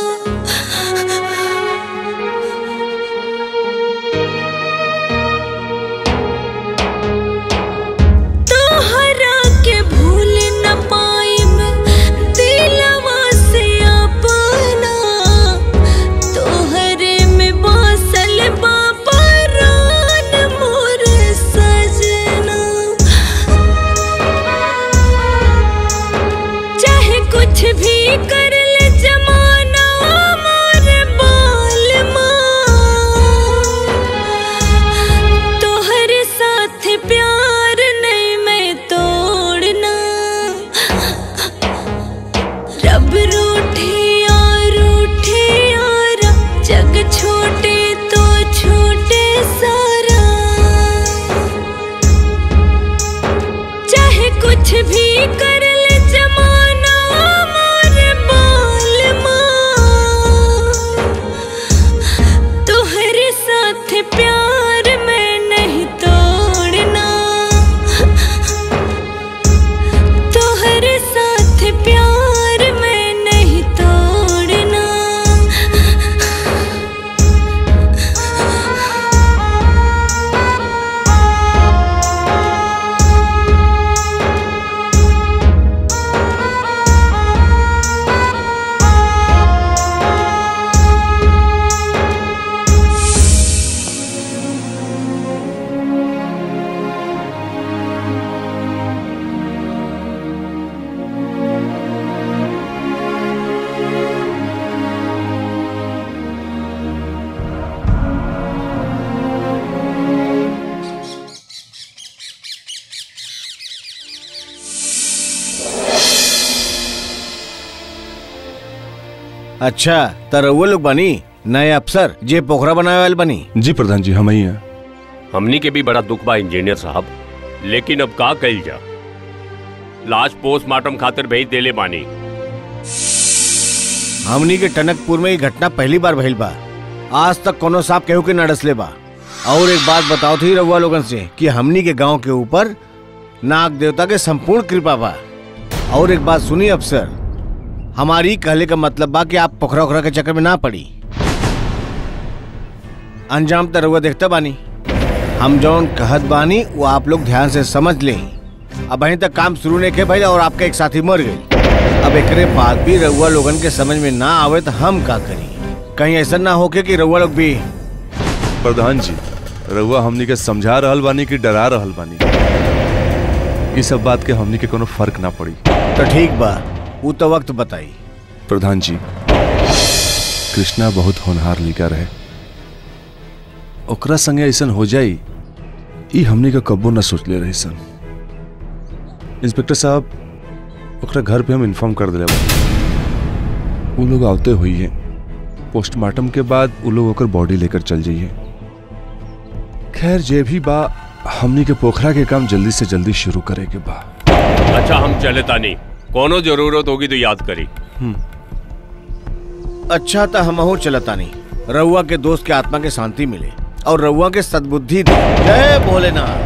तोहरा के भूल न पाइम दिलवा से अपना तोहरे में बसल बा परान मोर सजना चाहे कुछ भी कर ले जमाना मोर बाल तोहरे साथ प्यार नहीं मैं तोड़ना रब रूठे और रूठे और जग छोटे तो छोटे सारा चाहे कुछ भी कर ले जमाना मोर बाल तोहरे साथ प्यार मैं नहीं तोड़ना तोहरे साथ प्यार मैं नहीं तोड़ना अच्छा त रउआ लोग बनी नए अफसर जे पोखरा बनावे वाले बनी जी प्रधान जी हम ही हैं हमनी के भी बड़ा दुख बा इंजीनियर साहब लेकिन अब का कइल जा लाश पोस्टमार्टम खातिर भेज देले बानी हमनी के टनकपुर में ये घटना पहली बार भइल बा आज तक कोनो सांप केहू के न डसले बा और एक बात बताओ थी रउआ लोगन से कि हमनी के गांव के ऊपर नाग देवता के संपूर्ण कृपा बा और एक बात सुनी अफसर हमारी कहले का मतलब बा कि आप पोखरा ओखरा के चक्कर में ना पड़ी अंजाम तो रउआ देखते बानी हम जौन कहत बानी वो आप लोग ध्यान से समझ लें अब अहीं तक काम शुरू नहीं के भाई और आपका एक साथी मर गई अब एकरे बाद भी रउआ लोगन के समझ में ना आवे तो हम का करी कहीं ऐसा ना होके कि रउआ लोग भी प्रधान जी रउआ हमनी के समझा रहल बानी कि डरा रहल बानी इस सब बात के हमनी के कोनो फर्क ना पड़ी तो ठीक बा वो तो वक्त बताई प्रधान जी कृष्णा बहुत होनहार लिखा रहे ओकरा संगे ऐसन हो जाई ई हमनी का कब्बो न सोच ले रही सन इंस्पेक्टर साहब ओकरा घर पे हम इन्फॉर्म कर दिले बा वो लोग आवते हुई हैं पोस्टमार्टम के बाद वो लोग ओकर बॉडी लेकर चल जाइए खैर जे भी बा हमनी के पोखरा के काम जल्दी से जल्दी शुरू करे के बा अच्छा हम चले तानी कोनो जरूरत होगी तो याद करी अच्छा तो हमहू चलता नहीं रउआ के दोस्त के आत्मा के शांति मिले और रउआ के सद्बुद्धि दे जय भोलेनाथ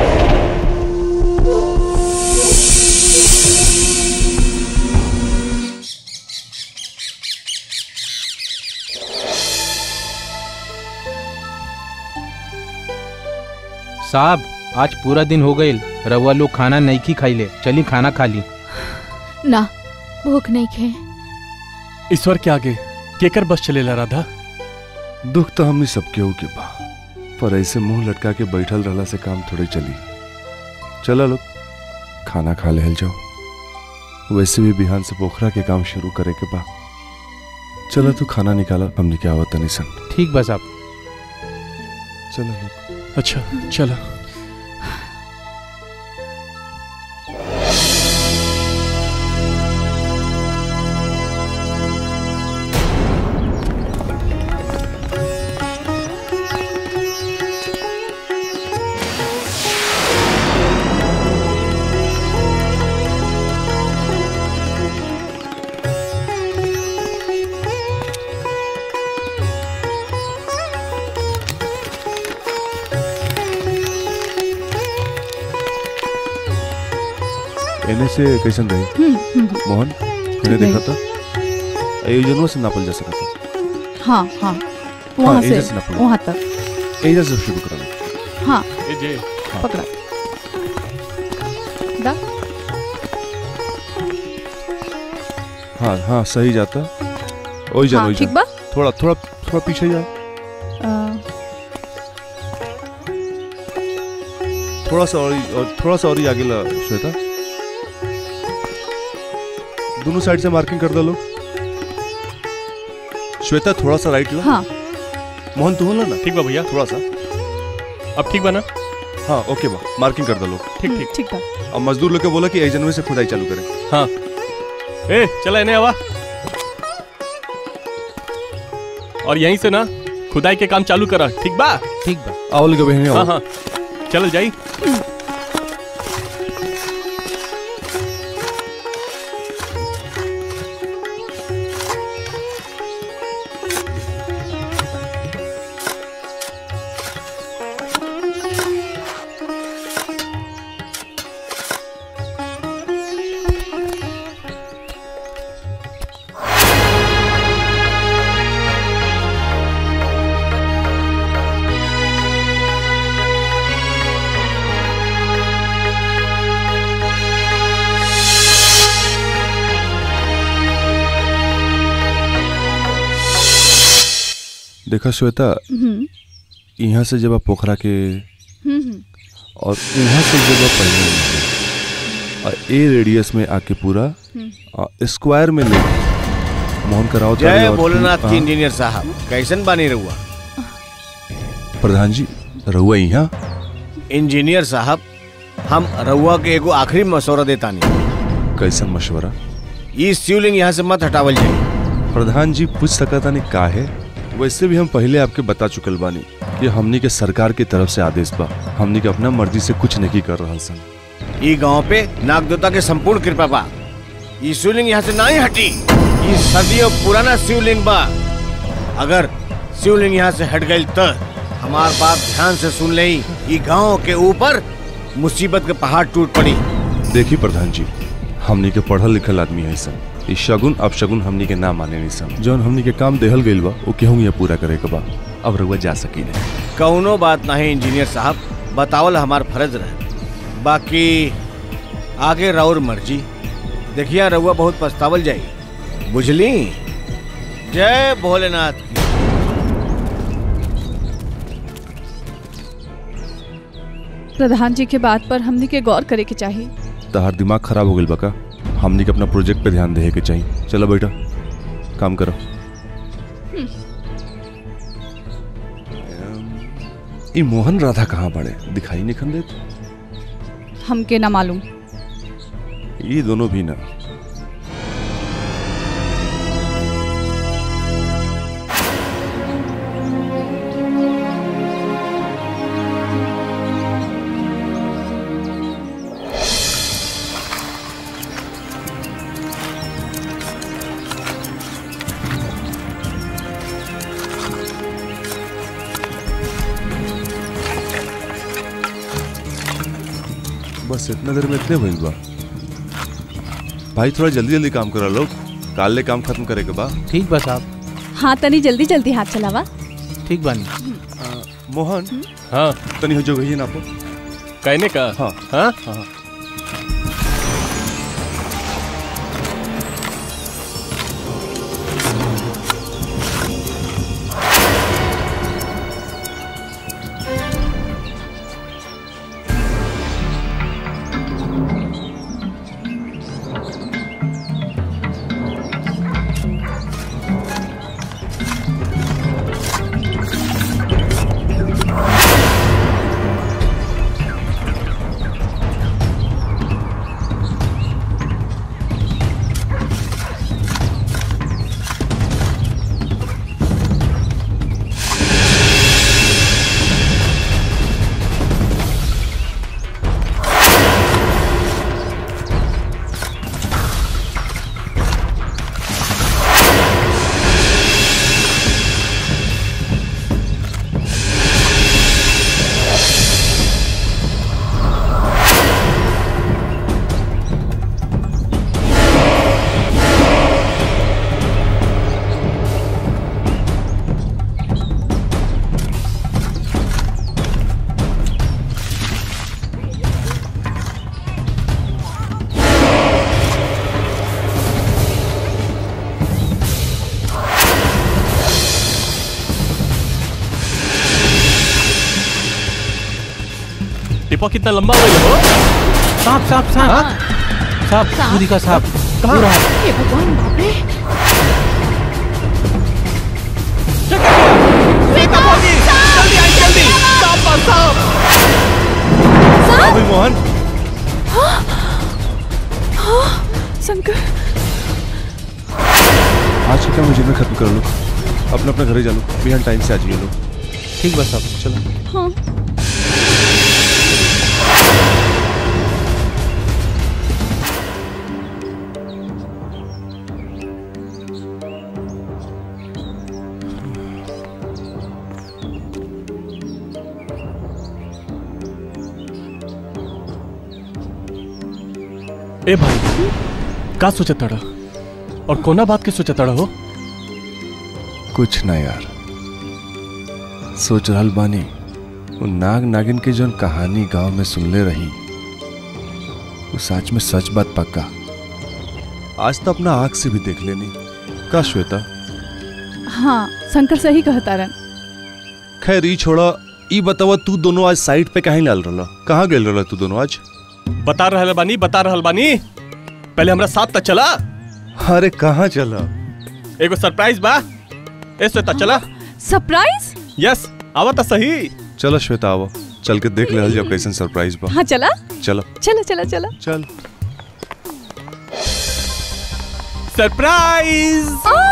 साहब आज पूरा दिन हो गईल रउआ लोग खाना नहीं की खाइले चली खाना खा ली ना भूख नहीं खे ईश्वर के आगे केकर बस चलेला राधा दुख तो हमनी सबके हो के बा पर ऐसे मुंह लटका के बैठल रहला से काम थोड़े चली चला लोग खाना खा ले जाओ वैसे भी बिहान से पोखरा के काम शुरू करे के बा चला तू खाना निकाला हमने क्या आवत नहीं सन ठीक बस आप चलो लोग अच्छा चला एने से कैसन रही हम्म, हम्म, मोहन मैंने रही। देखा था एजनवा से नापल जा सका था हाँ हाँ वहाँ एजा से से नापल वहाँ तक एजा से शुरू करा लो। हाँ ए जे पकड़ा दा हाँ हाँ सही जाता ओई जान हाँ, ओई ठीक जान बा? थोड़ा थोड़ा थोड़ा पीछे जा अ, थोड़ा सा और और थोड़ा सा और ही आगे ला श्वेता दोनों साइड से मार्किंग कर दो लोग श्वेता थोड़ा सा राइट ला हाँ मोहन तू होला ना ठीक बा भैया थोड़ा सा अब ठीक बा ना हाँ ओके बा मार्किंग कर दो लोग ठीक ठीक ठीक बा अब मजदूर लोग के बोला कि एजनवे से खुदाई चालू करें हाँ ए चला इन्हें आवा और यहीं से ना खुदाई के काम चालू करा ठीक बा ठीक बा आओ लोग बहने हाँ आओ हाँ चल जाई देखा श्वेता हम्म, यहाँ से जब आप पोखरा के हम्म, हम्म, और यहाँ से जब आप पहले निकले, और ए रेडियस में आके पूरा आ, स्क्वायर में ले मोहन कराओ जय भोलेनाथ की इंजीनियर साहब कैसन बानी रहुआ प्रधान जी रहुआ यहाँ इंजीनियर साहब हम रहुआ के एगो आखिरी मशवरा देतानी कैसन मशवरा ई शिवलिंग यहाँ से मत हटावल जाए प्रधान जी पूछ सकता नहीं का है वैसे भी हम पहले आपके बता चुकल बानी कि हमनी के सरकार की तरफ से आदेश बा हमनी के अपना मर्जी से कुछ नहीं कर रहा सन ई गांव पे नागदेवता के संपूर्ण कृपा बा ई शिवलिंग यहाँ से नहीं हटी ई सदियों पुराना शिवलिंग बा अगर शिवलिंग यहाँ से हट गई तो हमार बात ध्यान से सुन ले ई गांव के ऊपर मुसीबत के पहाड़ टूट पड़ी देखी प्रधान जी हमनी के पढ़ल लिखल आदमी है सन ई शगुन अब शगुन हमनी के ना माने नहीं सन जौन हमनी के काम देहल गइल बा वो केहू ये पूरा करे के बा अब रउआ जा सकी नहीं कौनो बात नहीं इंजीनियर साहब बतावल हमार फर्ज रहे बाकी आगे राउर मर्जी देखिए रउआ बहुत पछतावल जाई बुझली जय भोलेनाथ की प्रधान जी के बात पर हमने के गौर करे के चाहिए तहार दिमाग खराब हो गइल बा का हमनी के अपना प्रोजेक्ट पे ध्यान देहे के चाहिए चलो बेटा काम करो ये मोहन राधा कहाँ बड़े दिखाई नहीं खन देते हमके ना मालूम ये दोनों भी ना बस इतना देर में इतने भइल बा भाई थोड़ा जल्दी जल्दी काम करा लो काल ले काम खत्म करे के बा ठीक बा साहब हाँ तनी जल्दी जल्दी हाथ चलावा ठीक बानी मोहन हाँ तनी हो जो गई ना आपको कहने का हाँ हाँ हाँ टिपा कितना लंबा हो गया हो सांप सांप सांप सांप पूरी का सांप पूरा हे भगवान बाप रे जल्दी आई जल्दी सांप पर सांप अभी मोहन शंकर आज का मुझे में खत्म कर लो अपना अपना घर ही जा लो बिहान टाइम से आ जाइए लोग ठीक बा साहब चलो हाँ ए भाई का सोचा तड़ा और कोना बात के सोचा तड़ा हो कुछ ना यार सोच रहल बानी वो नाग नागिन के जौन कहानी गांव में सुनले रही वो सच में सच बात पक्का आज तो अपना आंख से भी देख लेनी का श्वेता हाँ शंकर सही कहता रन खैर ई छोड़ा ई बतावा तू दोनों आज साइड पे कहीं लाल रहला कहाँ गेल रहला तू दोनों आज बता रहल बानी बता रहल बानी पहले हमरा साथ तक चला अरे कहाँ चला एगो सरप्राइज बा ए श्वेता चला सरप्राइज यस आवा तो सही चलो श्वेता आओ चल के देख ले जब कैसन सरप्राइज बा हाँ चला चलो चला चला चला चल surprise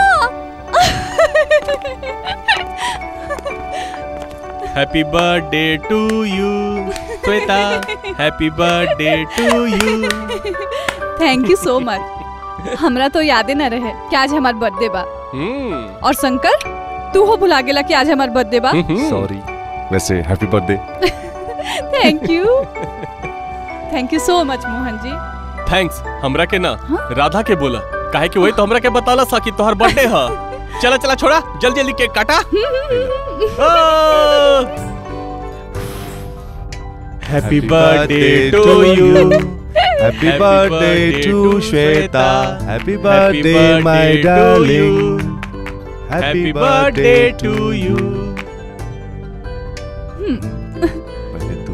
happy birthday to you Shweta happy birthday to you thank you so much हमरा तो यादे न रहे कि आज हमार बर्थडे बा और शंकर तू हो भुला गेला कि आज हमार बर्थडे बा सॉरी वैसे happy birthday thank you thank you so much Mohan जी थैंक्स हमरा के ना राधा के बोला काहे कि वही तो हमरा के बताला सा कि तोहर बर्थडे है चला चला छोड़ा जल्दी जल्दी केक काटा happy birthday to you Happy birthday to Shweta. Happy birthday, my darling. Happy birthday to you. पहले तू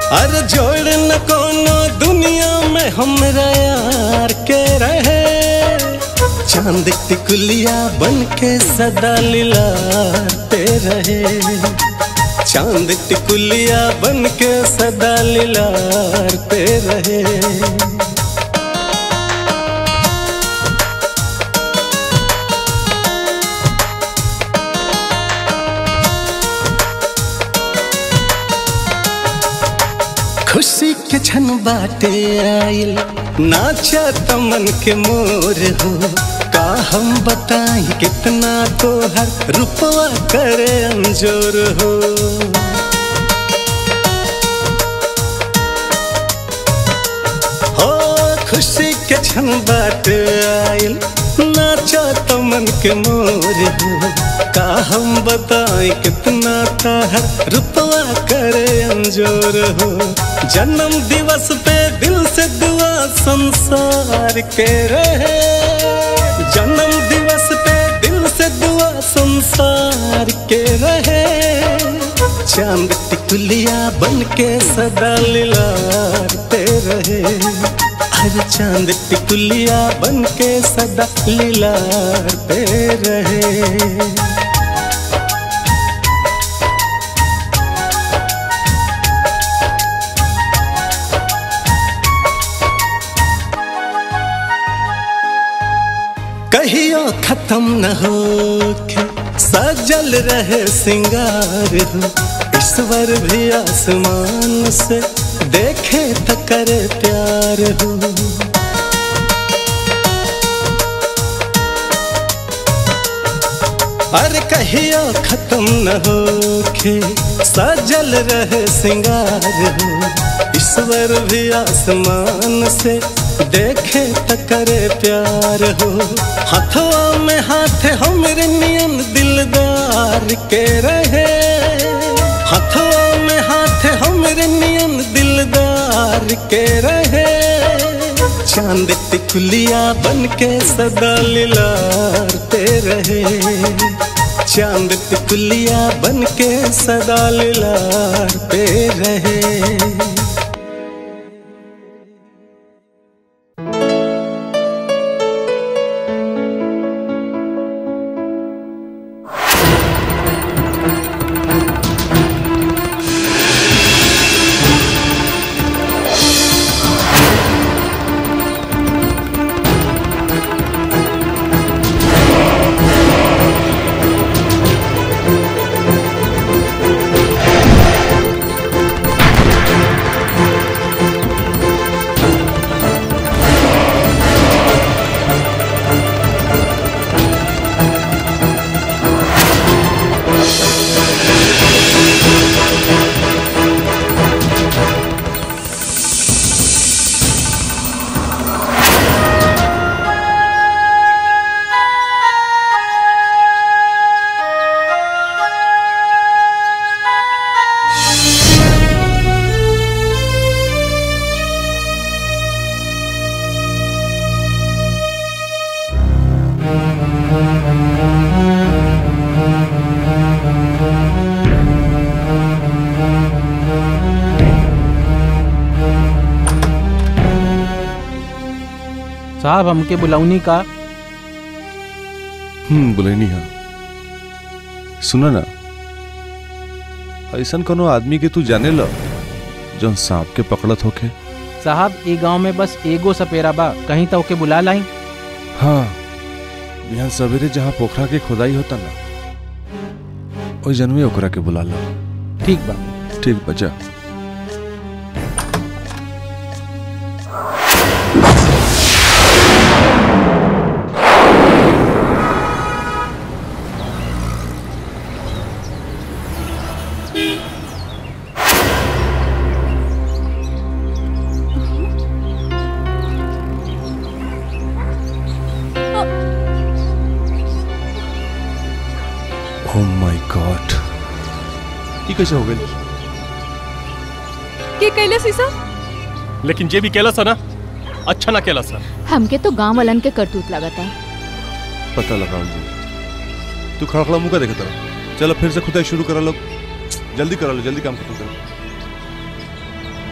अरे जोड़ न कोनो दुनिया में हमरा यार के रहे चांद टिकुलिया बन के सदा लिलाते रहे चांद टिकुलिया बन के सदा लिलाते रहे खुशी के क्षण बाटे आइल नाचा तमन के मोर हो का हम बताई कितना तो हर रुपवा करे अंजोर हो हो खुशी के क्षण बाटे आइल नाचा तमन के मोर हो का हम बताएं कितना ताहर रुपवा करे अंजोर हो जन्म दिवस पे दिल से दुआ संसार के रहे जन्म दिवस पे दिल से दुआ संसार के रहे चांद टिकुलिया बन के सदा लिलाते रहे हर चांद टिकुलिया बन के सदा लिलाते रहे कहियो खत्म न होके सजल रहे सिंगार हो ईश्वर भी आसमान से देखे त करे प्यार हो अरे कहियो खत्म न होके सजल रहे सिंगार हो ईश्वर भी आसमान से देखे त करे प्यार हो हथवा में हाथ हमरे नियन दिलदार के रहे हथवा में हाथ हमरे नियन दिलदार के रहे चांद टिकुलिया बन के सदा लिलारते रहे चांद टिकुलिया बन के सदा लिलारते रहे साहब हमके बुलाऊनी का हम्म बुलेनी हाँ सुना ना ऐसन कोनो आदमी के तू जाने लो जो सांप के पकड़त होके साहब ए गांव में बस एगो सपेरा बा कहीं तो ओके बुला लाई हाँ यहाँ सवेरे जहाँ पोखरा के खुदाई होता ना ओई जनवे ओकरा के बुला लो ठीक बा ठीक बचा ओह माय गॉड ये कैसे हो गई के कैले सीसा लेकिन जे भी केला सा ना अच्छा ना केला सा हमके तो गांव वालन के करतूत लगता पता लगा जी तू खड़ा खड़ा मुका देखे तरह चलो फिर से खुदाई शुरू करा लो जल्दी करा लो जल्दी काम खत्म करो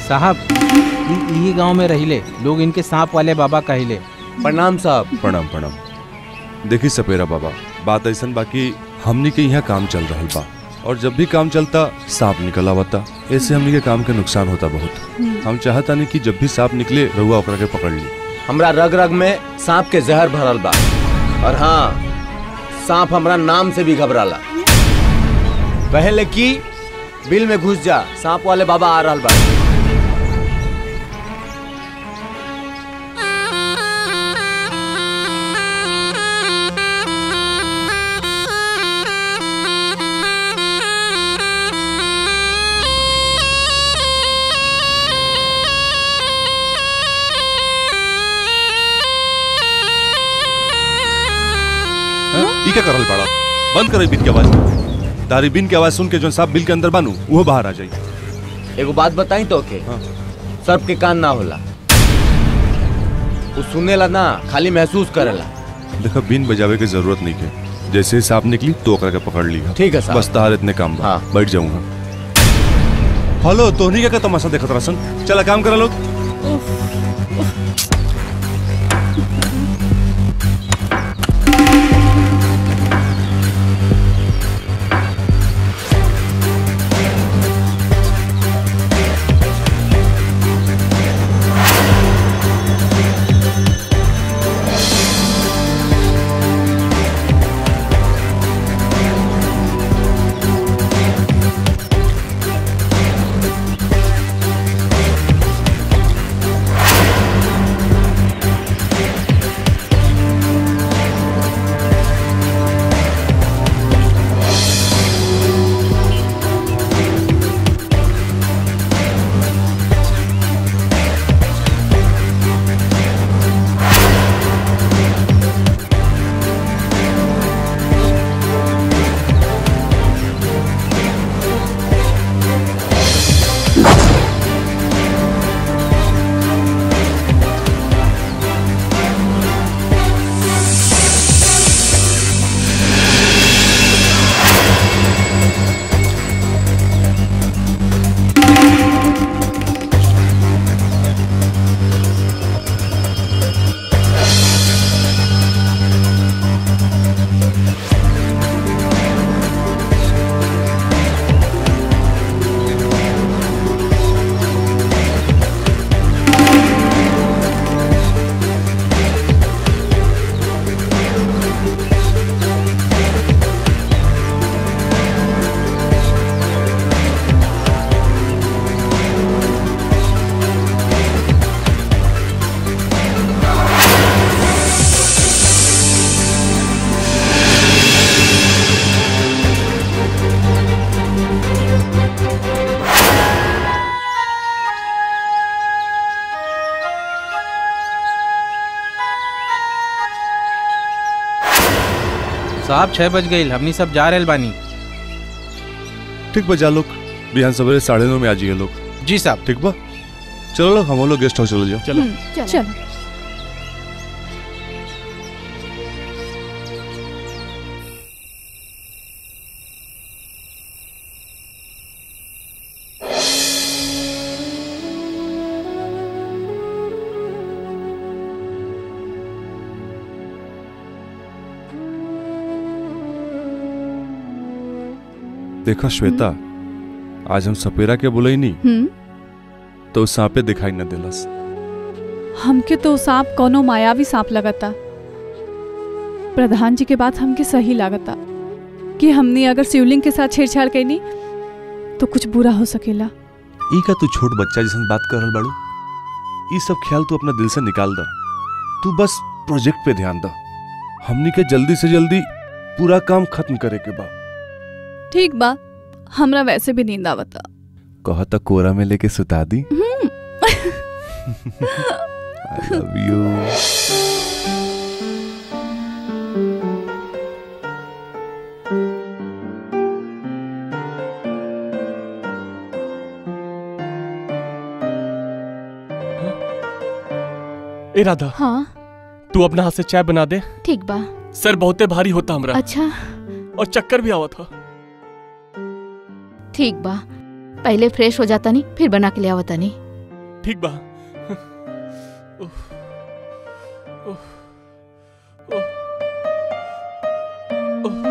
साहब इ- ये गांव में रहिले लोग इनके सांप वाले बाबा कहिले प्रणाम साहब प्रणाम प्रणाम देखी सपेरा बाबा बात ऐसन बाकी हमनी के यहाँ काम चल रहा बा और जब भी काम चलता सांप निकल आवता ऐसे हमनी के काम के नुकसान होता बहुत हम चाहता नहीं कि जब भी सांप निकले रहुआ ओकरा के पकड़ ली हमरा रग रग में सांप के जहर भरल बा और हाँ सांप हमरा नाम से भी घबराला पहले की बिल में घुस जा सांप वाले बाबा आ रहल बा ई क्या करल बड़ा बंद करे बिन के आवाज तारी बिन के आवाज सुन के जो सांप बिल के अंदर बानू वो बाहर आ जाई एगो बात बताई तो के सर्प के कान ना होला वो सुनेला ना खाली महसूस करेला देखा बिन बजावे की जरूरत नहीं के जैसे ही सांप निकली तो ओकरा के पकड़ ली ठीक है साहब। बस तार इतने काम बा हाँ। बैठ जाऊंगा हेलो तोहनी का तमाशा देखत रसन चला काम करा लोग साहब छह बज गई हमनी सब जा रहे बानी ठीक बा जा लोग बिहान सवेरे साढ़े नौ में आ जाइए लोग जी साहब ठीक बा चलो लोग हम लोग गेस्ट हाउस चलो जाओ चलो हम्म, चल देखा श्वेता आज हम सपेरा के बोले नहीं हम्म तो उस सांपे दिखाई न दिलस हमके तो सांप कोनो मायावी सांप लगता प्रधान जी के बात हमके सही लागता कि हमने अगर शिवलिंग के साथ छेड़छाड़ कैनी तो कुछ बुरा हो सकेला ई का तू छोट बच्चा जैसन बात कर रहल बाड़ू ई सब ख्याल तू अपना दिल से निकाल द तू बस प्रोजेक्ट पे ध्यान द हमनी के जल्दी से जल्दी पूरा काम खत्म करे के बा ठीक बा हमरा वैसे भी नींद आवता कहा तक कोरा में लेके सुता दी हम्म आई लव यू ए राधा हाँ तू अपना हाथ से चाय बना दे ठीक बा सर बहुते भारी होता हमरा अच्छा और चक्कर भी आवा था ठीक बा पहले फ्रेश हो जाता नहीं फिर बना के ले आवता नहीं ठीक बा उफ, उफ, उफ, उफ,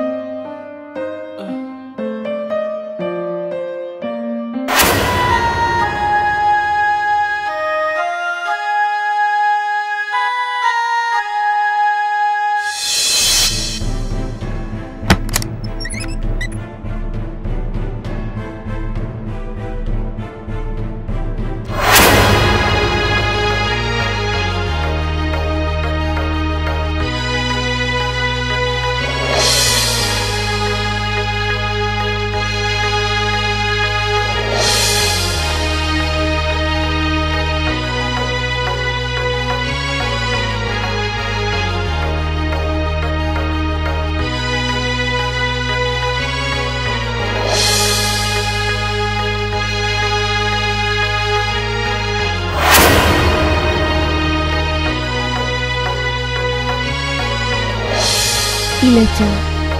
ई ले जा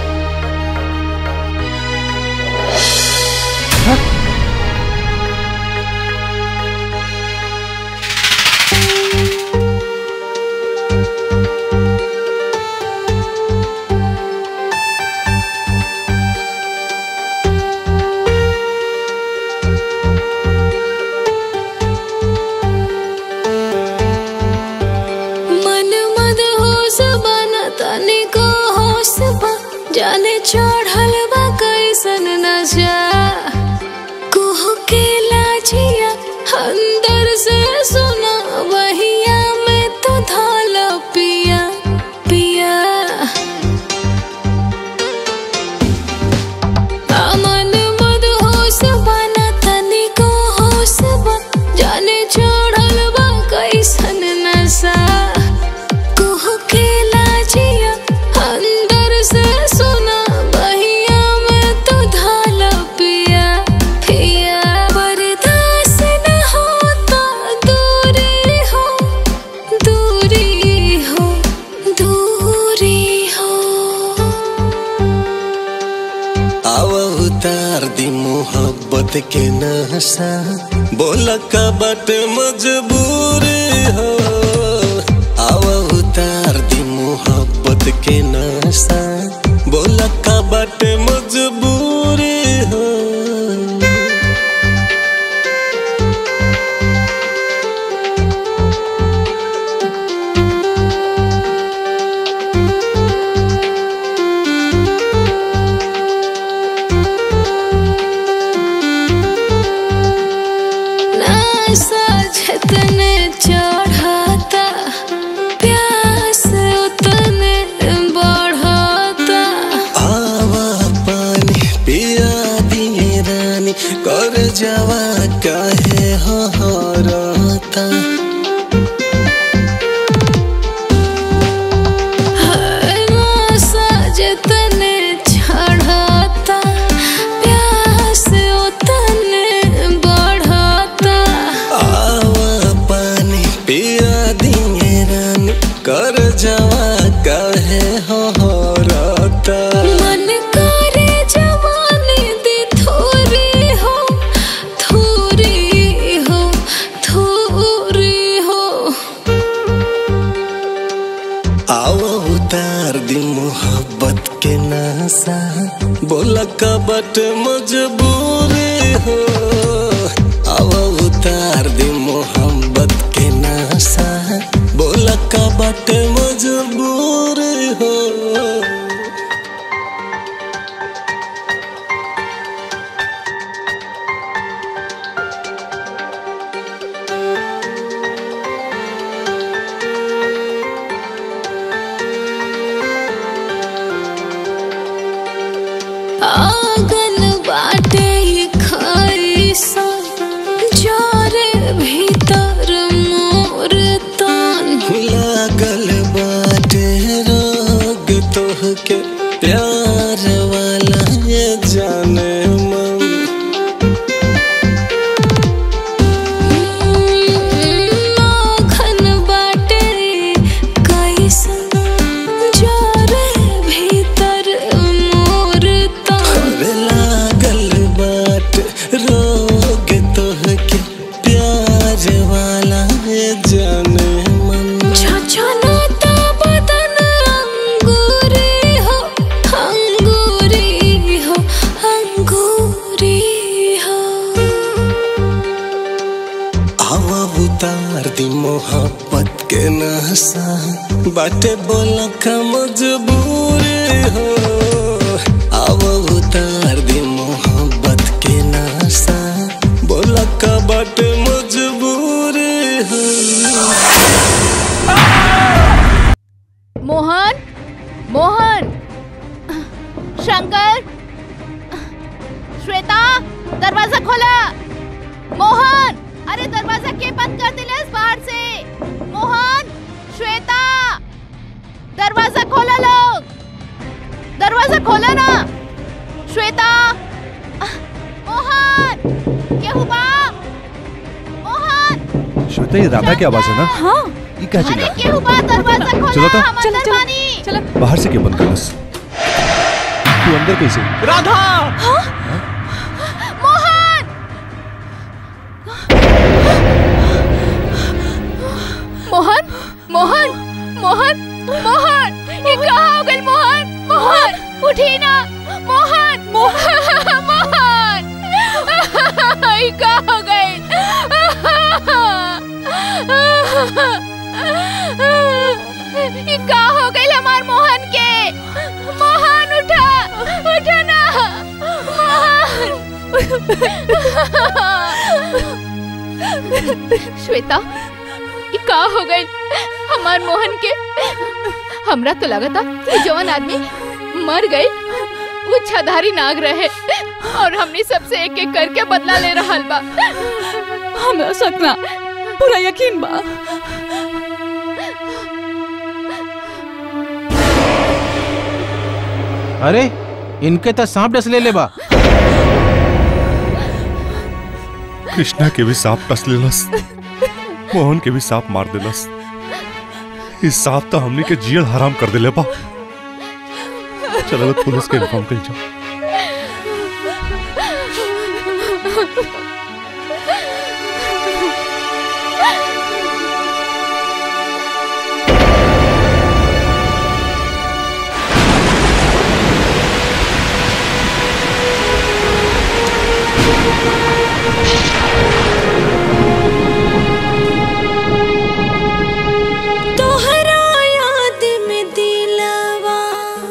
मन मद होश बन तनिको होश बा जाने चढ़ल बा कैसन नशा कुह के लाजिया अंदर से सुना वहिया में तो धाल पिया पिया अमन मद होश बना तनिको होश बा जाने चढ़ल बा कैसन नशा कुह के लाजिया अंदर से सुना बहिया में तो धाल पिया पिया बर्दाश्त न होता दूरी हो दूरी हो दूरी हो आव उतार दी मोहब्बत के नशा बोला का बट मजबूरी हो आव उतार दी मोहब्बत के नशा बोला का बट मजबूरी हो नशा जितने चढ़ाता प्यास उतने बढ़ाता आवा पानी पिया दिए रानी कर जावा काहे हो हरता नशा जितने चढ़ाता प्यास उतने बढ़ाता आवा पानी पिया दिए रानी कर जावा काहे हो हरता मन करे जवानी दी थोरी हो थोरी हो थोरी हो आओ उतार दी मोहब्बत के नशा बोला का बट मजबूरी हो आओ उतार दी मोहब्बत के नशा बोला का बट मजबूरी हो आंगन बाटे ये खाई सा जोरे भीतर मोर तान लागल बाटे रोग तोहके प्यार वाला ये जाने मन आंगन बाटे कैसन जोरे भीतर मोर तान अरे लागल बाट रोग तोहके प्यार वाला हवा उतार दी मोहब्बत के नशा बाटे बोला का मजबूर हो हवा उतार दी मोहब्बत के नशा बोला का बाटे मजबूर हो मोहन मोहन शंकर श्वेता दरवाजा खोला मोहन अरे दरवाजा के बंद कर दिले इस बाहर से मोहन श्वेता दरवाजा खोला लोग दरवाजा खोला ना श्वेता मोहन क्या हुआ मोहन श्वेता ये राधा की आवाज है ना हाँ ये क्या अरे चिल्ला क्या हुआ दरवाजा खोला चलो तो। हम अंदर बानी चलो बाहर से क्यों बंद कर बस तू अंदर कैसे राधा मोहन मोहन मोहन मोहन मोहन ये कहाँ हो गई मोहन मोहन उठी ना मोहन मोहन मोहन ये कहाँ हो गई ये कहाँ हो गई हमार मोहन के मोहन उठा उठा ना मोहन श्वेता ये का हो गई हमार मोहन के हमरा तो लगा था कि जवान आदमी मर गई वो छधारी नाग रहे और हमने सबसे एक एक करके बदला ले रहा बा हमरा सपना पूरा यकीन बा अरे इनके तो सांप डस ले ले बा कृष्णा के भी सांप टस लेलस मोहन के भी सांप मार देलस इस सांप तो हमने के जियल हराम कर दिले बा चलो पुलिस के इन्फॉर्म कर जाओ तोहरा याद में दिलवा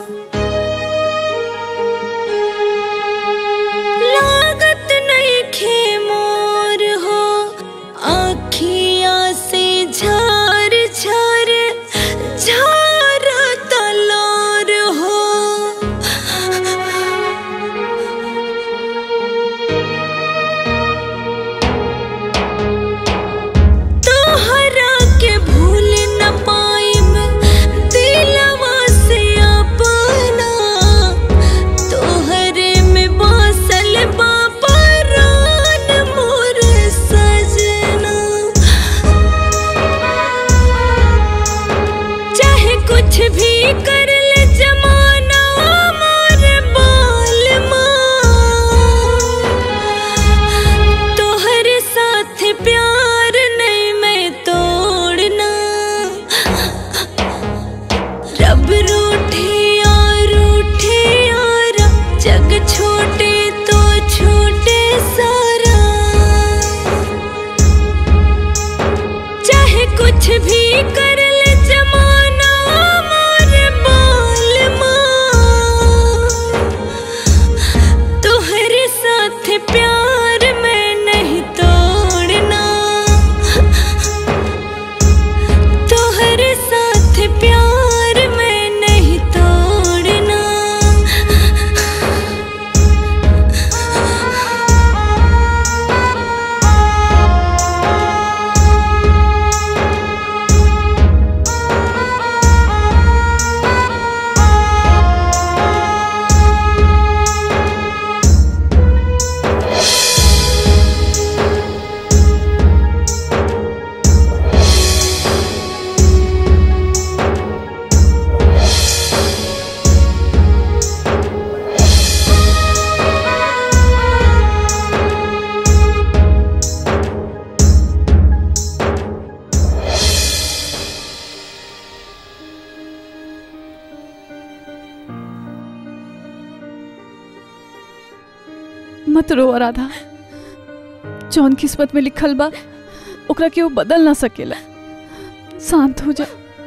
लागत नहीं खे मोर हो आखिया से झार झार झार तलोर हो तोहरा के भूल न पाइब दिलवा से अपना तोहरे में बसल बा परान मोर सजना चाहे कुछ भी कर ले जमाना मोर बाल तोहरे साथ प्यार नहीं मैं तोड़ना रब रूठे और रूठे और जग छोटे तो छोटे सारा चाहे कुछ भी कर ले जमाना मोर बाल तोहरे साथ प्यार मैं नहीं तोड़ना तोहरे साथ प्यार मैं नहीं तोड़ना मत रो राधा जौन किस्मत में लिखल बा ओकरा के वो बदल ना सकेला शांत हो जा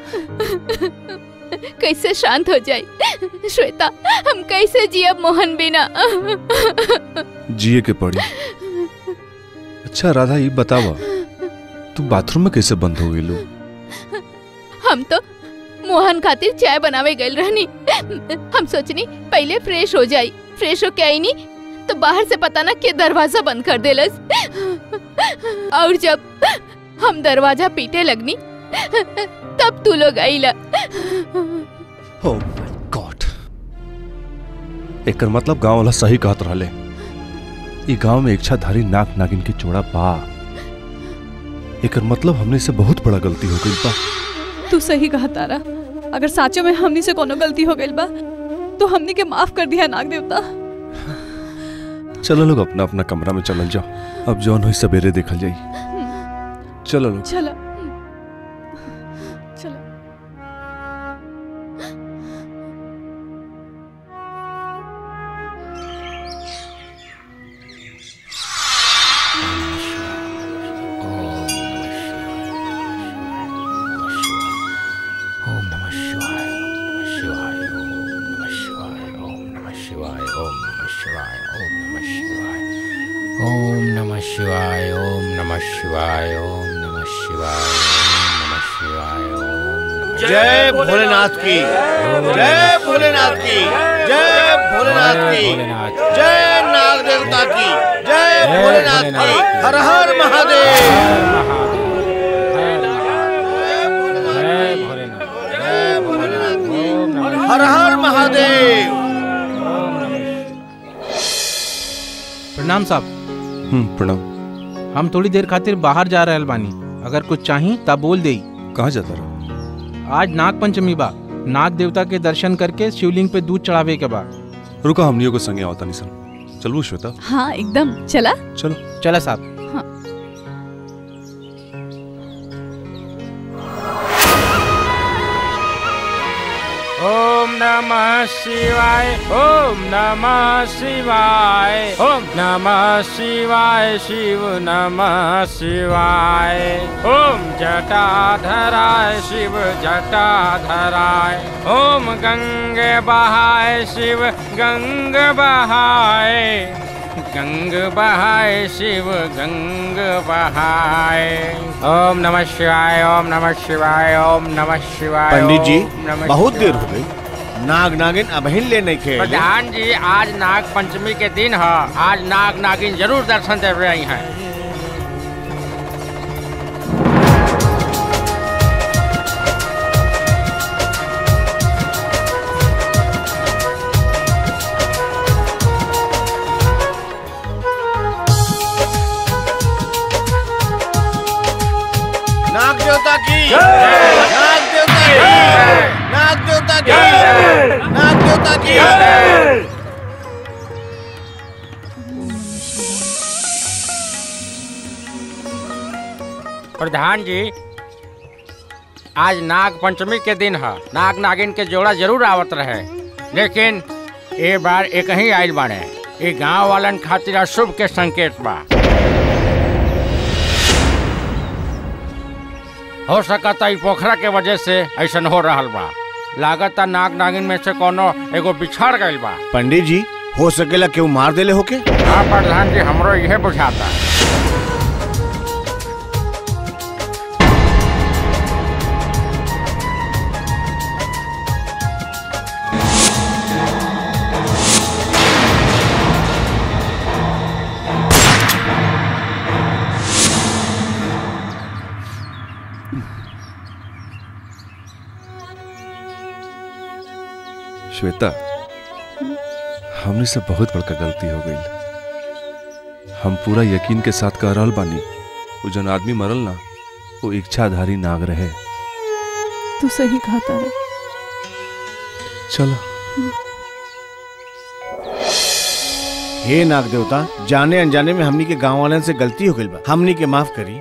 कैसे शांत हो जाए श्वेता हम कैसे जियब मोहन बिना जिए के पड़ी अच्छा राधा ये बतावा तू बाथरूम में कैसे बंद हो गेलू हम तो मोहन खातिर चाय बनावे गए रहनी हम सोचनी पहले फ्रेश हो जाई फ्रेश होके आई नी तो बाहर से पता ना के दरवाजा बंद कर देलस और जब हम दरवाजा पीटे लगनी तब तू लोग आईला Oh my God. एकर मतलब गांव वाला सही कहत रहले ई गांव में इच्छाधारी नाक नागिन के जोड़ा बा एकर मतलब हमने से बहुत बड़ा गलती हो गई बा तू सही कहा तारा अगर साचो में हमनी से कोनो गलती हो गई बा तो हमनी के माफ कर दिया नाग देवता चलो लोग अपना अपना कमरा में चलल जाओ अब जौन हुई सवेरे देखल जाई चलो लोग चलो चलो ओम नमः शिवाय ओम नमः शिवाय ओम नमः शिवाय ओम नमः शिवाय ओम नमः शिवाय ओम नमः शिवाय ओम नमः शिवाय ओम नमः शिवाय ओम नमः शिवाय ओम नमः शिवाय जय भोलेनाथ की जय भोलेनाथ की जय भोलेनाथ की जय नाग देवता की जय भोलेनाथ की हर हर महादेव हर हर महादेव प्रणाम साहब हम्म प्रणाम हम थोड़ी देर खातिर बाहर जा रहल बानी अगर कुछ चाही तब बोल दे कहाँ जाता रहो आज नाग पंचमी बा नाग देवता के दर्शन करके शिवलिंग पे दूध चढ़ावे के बा रुका हमनियों को संगे आवता नहीं सन चलू श्वेता हाँ एकदम चला चलो चला साहब ओम नमः शिवाय ओम नमः शिवाय ओम नमः शिवाय शिव नमः शिवाय ओम जटाधराय शिव जटाधराय ओम गंगे बहाय शिव गंग बहाय गंग बहाय शिव गंग बहाय ओम नमः शिवाय ओम नमः शिवाय ओम नमः शिवाय पंडित जी ओम नमः बहुत शिवाय। देर हो गई नाग नागिन अबहिन ले नहीं खेले प्रधान जी आज नाग पंचमी के दिन है आज नाग नागिन जरूर दर्शन दे रही हैं नाग देवता की नाग देवता की नाग देवता की नाग देवता की प्रधान जी आज नाग पंचमी के दिन है नाग नागिन के जोड़ा जरूर आवत रहे लेकिन ए बार एक ही आयल बाड़े ये गांव वालन खातिर अशुभ के संकेत बा हो सकता ई पोखरा के वजह से ऐसन हो रहल बा लागता नाग नागिन में से कोनो एगो बिछड़ गइल बा पंडित जी हो सकेला केहू मार देले होके हाँ प्रधान जी हमरो यह बुझाता श्वेता हमने से बहुत बड़का गलती हो गई हम पूरा यकीन के साथ कह रहल बानी वो जन आदमी मरल ना वो इच्छाधारी नाग रहे तू सही कहा तारा चलो हे नाग देवता जाने अनजाने में हमनी के गांव वालन से गलती हो गई बा हमनी के माफ करी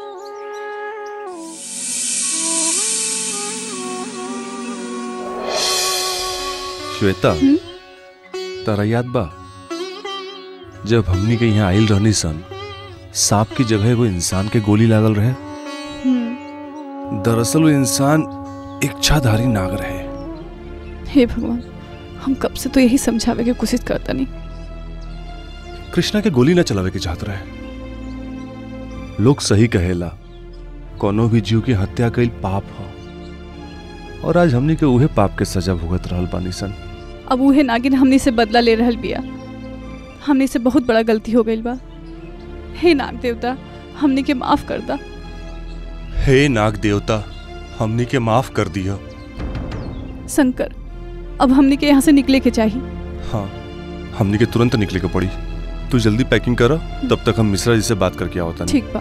श्वेता तारा याद बा जब हमनी के यहाँ आइल रहनी सन सांप की जगह वो इंसान के गोली लागल रहे हम्म, दरअसल वो इंसान इच्छाधारी नाग रहे हे भगवान हम कब से तो यही समझावे की कोशिश करता नहीं कृष्णा के गोली न चलावे के चाहत रहे लोग सही कहेला कोनो भी जीव की हत्या कईल पाप हो और आज हमनी के उहे पाप के सजा भुगत रहल बानी सन अब उहे नागिन हमनी से बदला ले रहल बिया हमनी से बहुत बड़ा गलती हो गई बा हे नाग देवता हमनी के माफ कर दा हे नाग देवता हमनी के माफ कर दिया शंकर अब हमनी के यहाँ से निकले के चाहिए हाँ हमनी के तुरंत निकले के पड़ी तू जल्दी पैकिंग कर तब तक हम मिश्रा जी से बात करके आओ तनी ठीक बा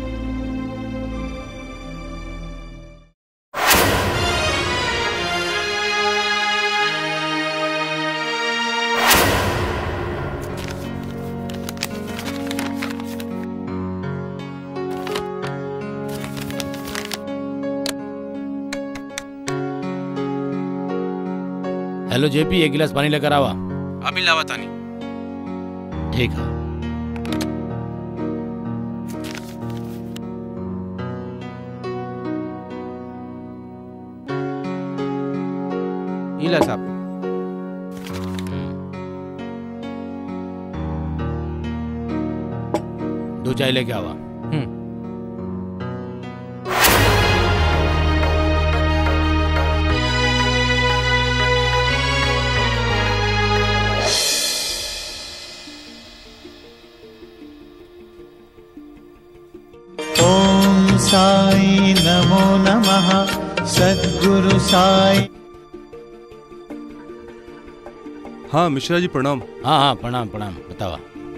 हेलो जेपी एक गिलास पानी लेकर आवा अभी लावा तानी ठीक है इला साहब दो चाय लेके आवा ॐ साई नमो नमः सद्गुरु साई हाँ मिश्रा जी प्रणाम हाँ हाँ प्रणाम प्रणाम बतावा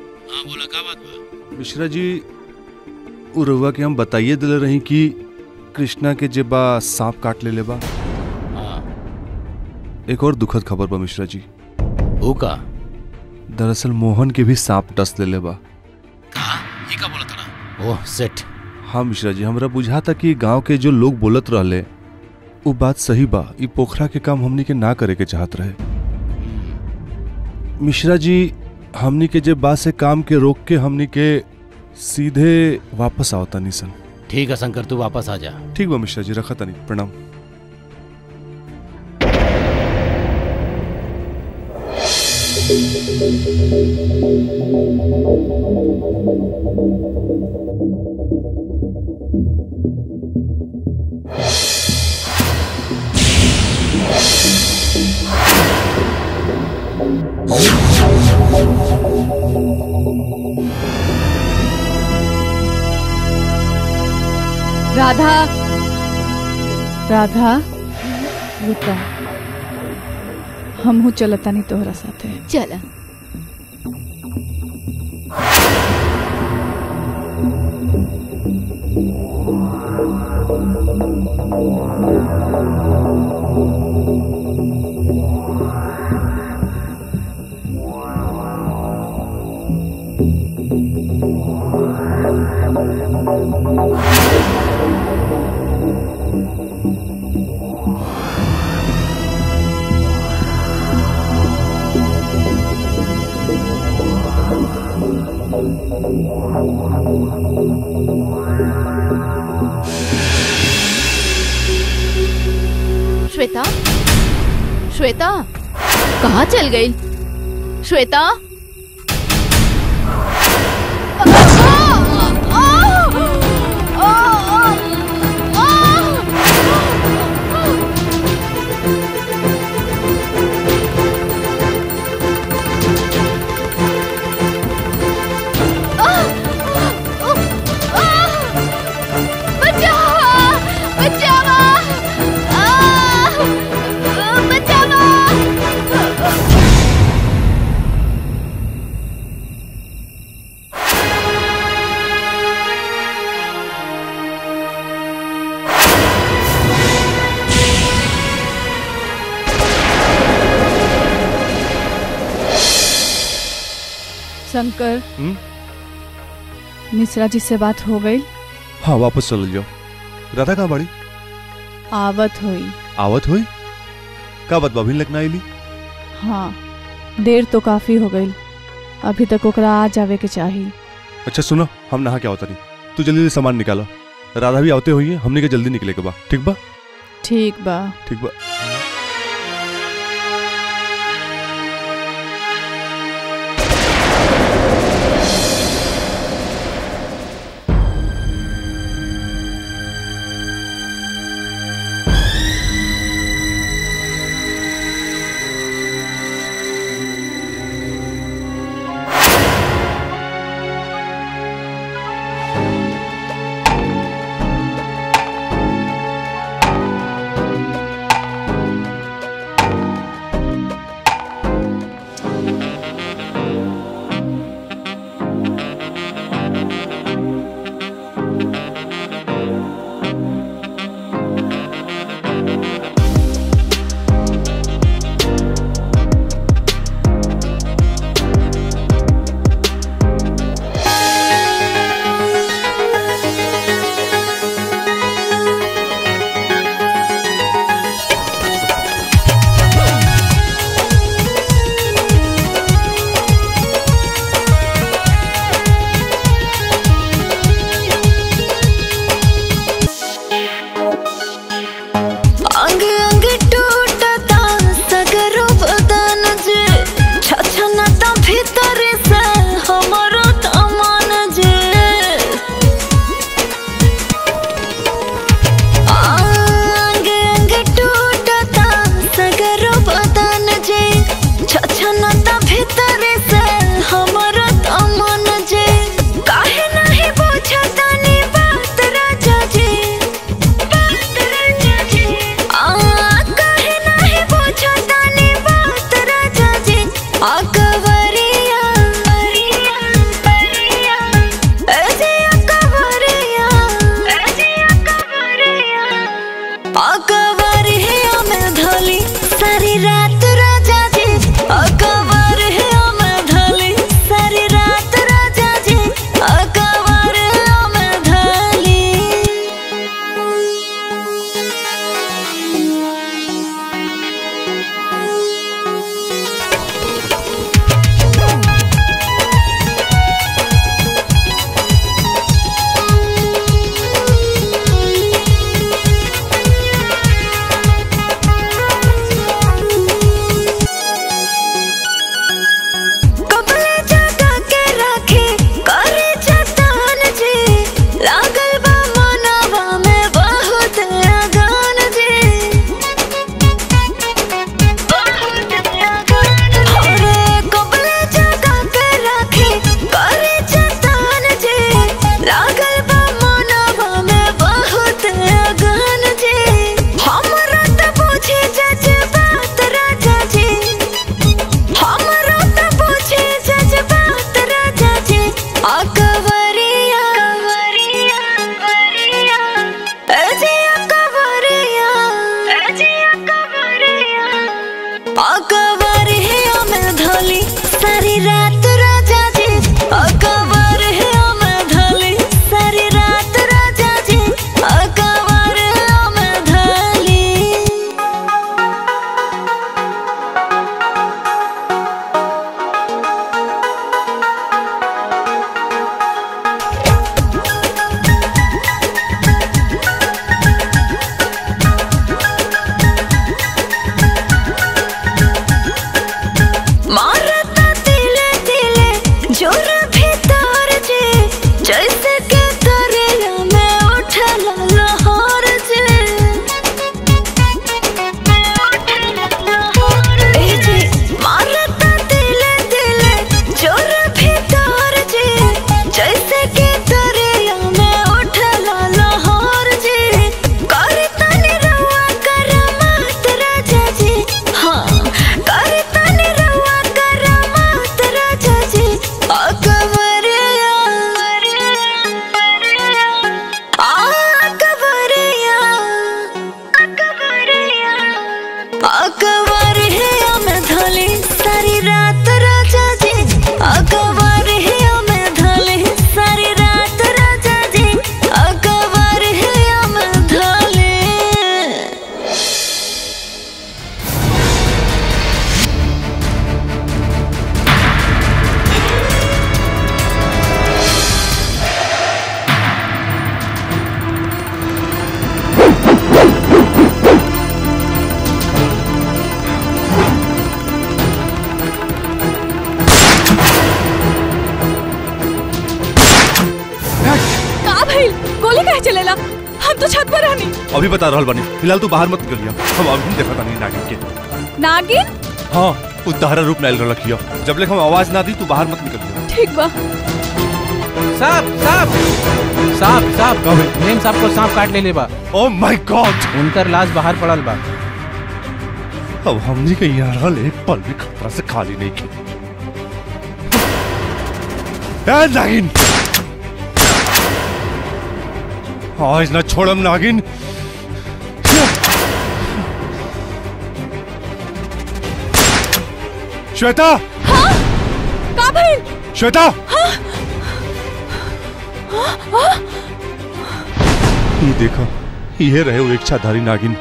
मिश्रा जी उ रउआ के हम बताइए दिले रही कि कृष्णा के जे बा सांप काट ले ले बा हाँ एक और दुखद खबर बा मिश्रा जी वो का दरअसल मोहन के भी सांप डस ले ले बा ये का बोला था ओह सेट हाँ मिश्रा जी हमरा बुझा था कि गांव के जो लोग बोलत रहले वो बात सही बा ई पोखरा के काम हमनी के ना करे के चाहत रहे मिश्रा जी हमनी के जे बात से काम के रोक के हमनी के सीधे वापस आवता निसन ठीक है शंकर तू वापस आ जा ठीक बा मिश्रा जी रखा तनी प्रणाम राधा राधा रुका हम हूँ चलता नहीं तोहरा साथे चला श्वेता श्वेता कहाँ चल गई श्वेता शंकर हम्म? मिश्रा जी से बात हो गई हाँ वापस चल जाओ राधा कहाँ बाड़ी आवत हुई आवत हुई का बात बभिन लगना आईली हाँ देर तो काफी हो गई अभी तक ओकरा आ जावे के चाहिए अच्छा सुनो हम नहा के आवता नहीं तू जल्दी जल्दी सामान निकालो राधा भी आवते हुई है हमने के जल्दी निकले के बा ठीक बा ठीक बा ठीक बा Thank का भइल गोली काहे चलेला हम तो छत पर रहनी अभी बता रहल बानी फिलहाल तू बाहर मत निकलिया हम अभी देखा तानी नागिन के नागिन हाँ उद्धारा रूप में आयल रखियो जब लेक हम आवाज ना दी तू बाहर मत निकलिया ठीक बा साहब साहब साहब साहब मेम साहब को सांप काट ले ले बा ओह माय गॉड उनकर लाश बाहर पड़ल बा अब हमनी के यहाँ रहल एक पल भी खतरा से खाली नहीं की ए नागिन आज ना छोड़म नागिन श्वेता का भइल श्वेता ये देखो ये रहे वो इच्छाधारी नागिन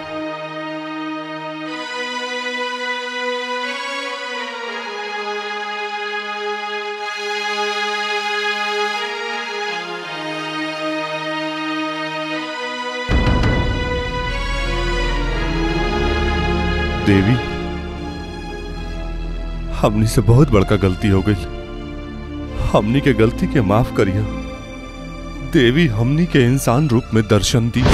देवी हमनी से बहुत बड़का गलती हो गई हमनी के गलती के माफ करिया देवी हमनी के इंसान रूप में दर्शन दी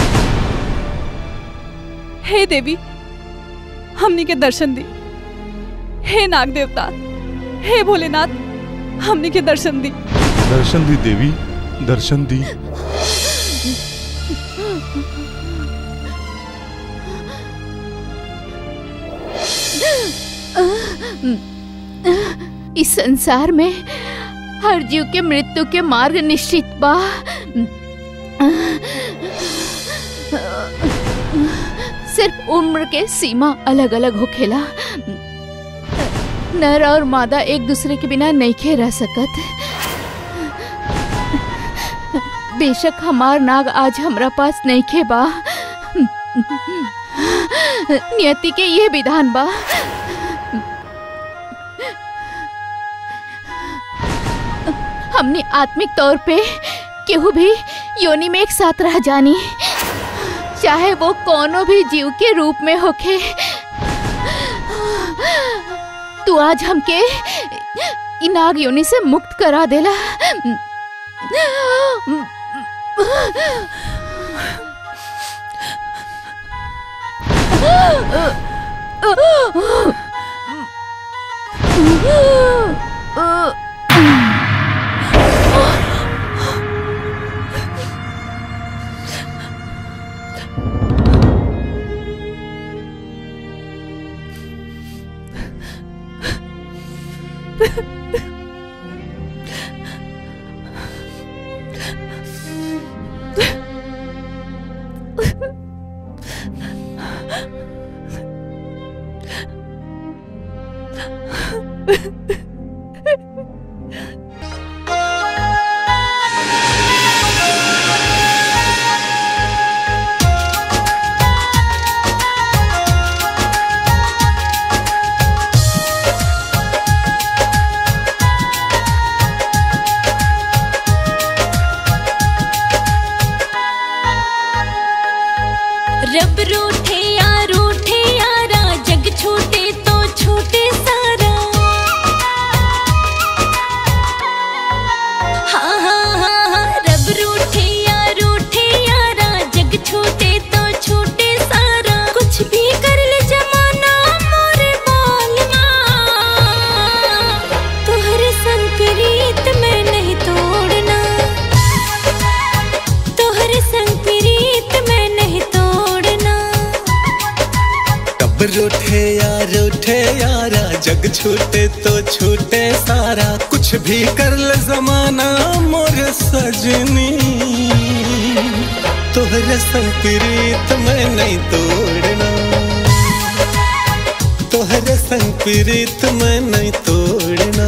हे देवी हमनी के दर्शन दी हे नाग देवता हे भोलेनाथ हमनी के दर्शन दी दर्शन दी देवी दर्शन दी इस संसार में हर जीव के मृत्यु के मार्ग निश्चित बा सिर्फ उम्र के सीमा अलग अलग होखेला नर और मादा एक दूसरे के बिना नहीं खे रह सकत बेशक हमार नाग आज हमरा पास नहीं खे बा नियति के ये विधान बा हमने आत्मिक तौर पे केहू भी योनि में एक साथ रह जानी चाहे वो कोनो भी जीव के रूप में होखे तू आज हमके इ नाग योनि से मुक्त करा देला रब रूठे या रूठे यारा जग छूटे तो छूटे सारा हाँ हाँ हाँ हाँ रब रूठे या रूठे यारा जग छूटे तो छूटे सारा कुछ भी कर ले जमाना मोरे बालना तोहरे संग प्रीत में नहीं तोड़ना तोहरे संग प्रीत में नहीं तोड़ना कब रूठे यार उठे यारा जग छूटे तो छूटे सारा कुछ भी कर ले जमाना मोर सजनी तोहरे संग प्रीत में नहीं तोड़ना तोहरे संग प्रीत में नहीं तोड़ना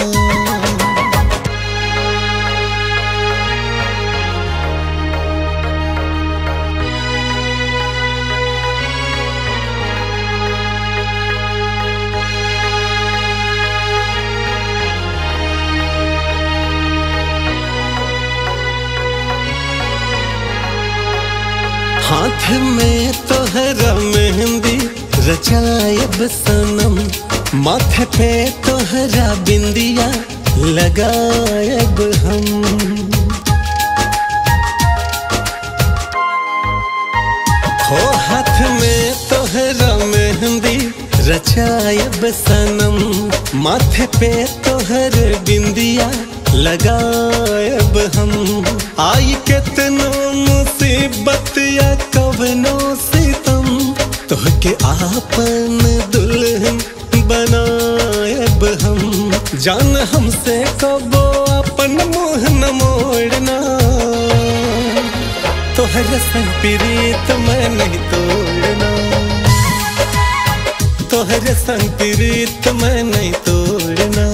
हाथ में तोहरा मेहंदी रचायब सनम माथे पे तोहरा बिंदिया लगायब हम जायब सनम माथे पे तोहर बिंदिया लगायब हम आई केतनो मुसीबत या कवनो सितम तोहके आपन दुल्हन बनायब हम जान हमसे कबो अपन मुंह न मोड़ना तोहर संग प्रीत मैं नहीं तोड़ना तोहर संग प्रीत मैं नहीं तोड़ना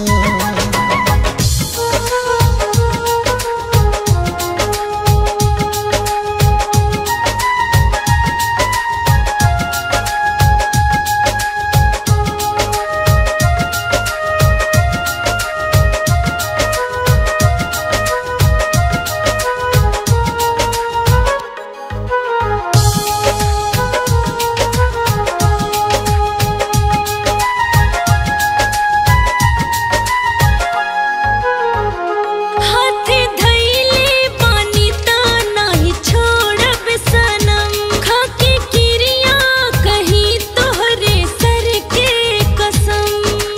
हाथे धैले पानी ता नाही छोड़ब सनम खाके किरिया कही तोहरे सर के कसम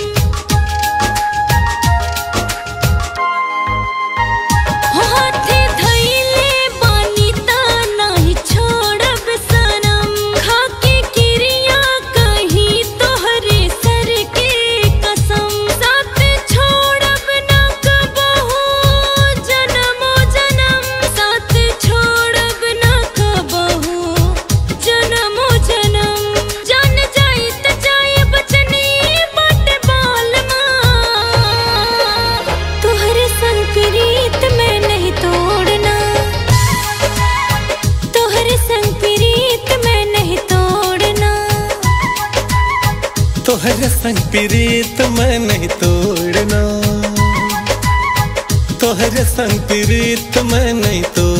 हाथे धैले पानी ता नाही छोड़ब सनम खाके किरिया कही तोहरे सर के कसम साथ छोड़ब ना कबहू जनमो जनम साथ छोड़ब ना कबहू जनमो जनम जान जाई त जाए बचनी बट बाल तोहरे संग प्रीत मैं नहीं तोड़ना तोहरे संग प्रीत मैं नहीं तोड़ना तोहर संग प्रीत मैं नहीं तोड़ना तोहर संग प्रीत मैं नहीं तोड़ना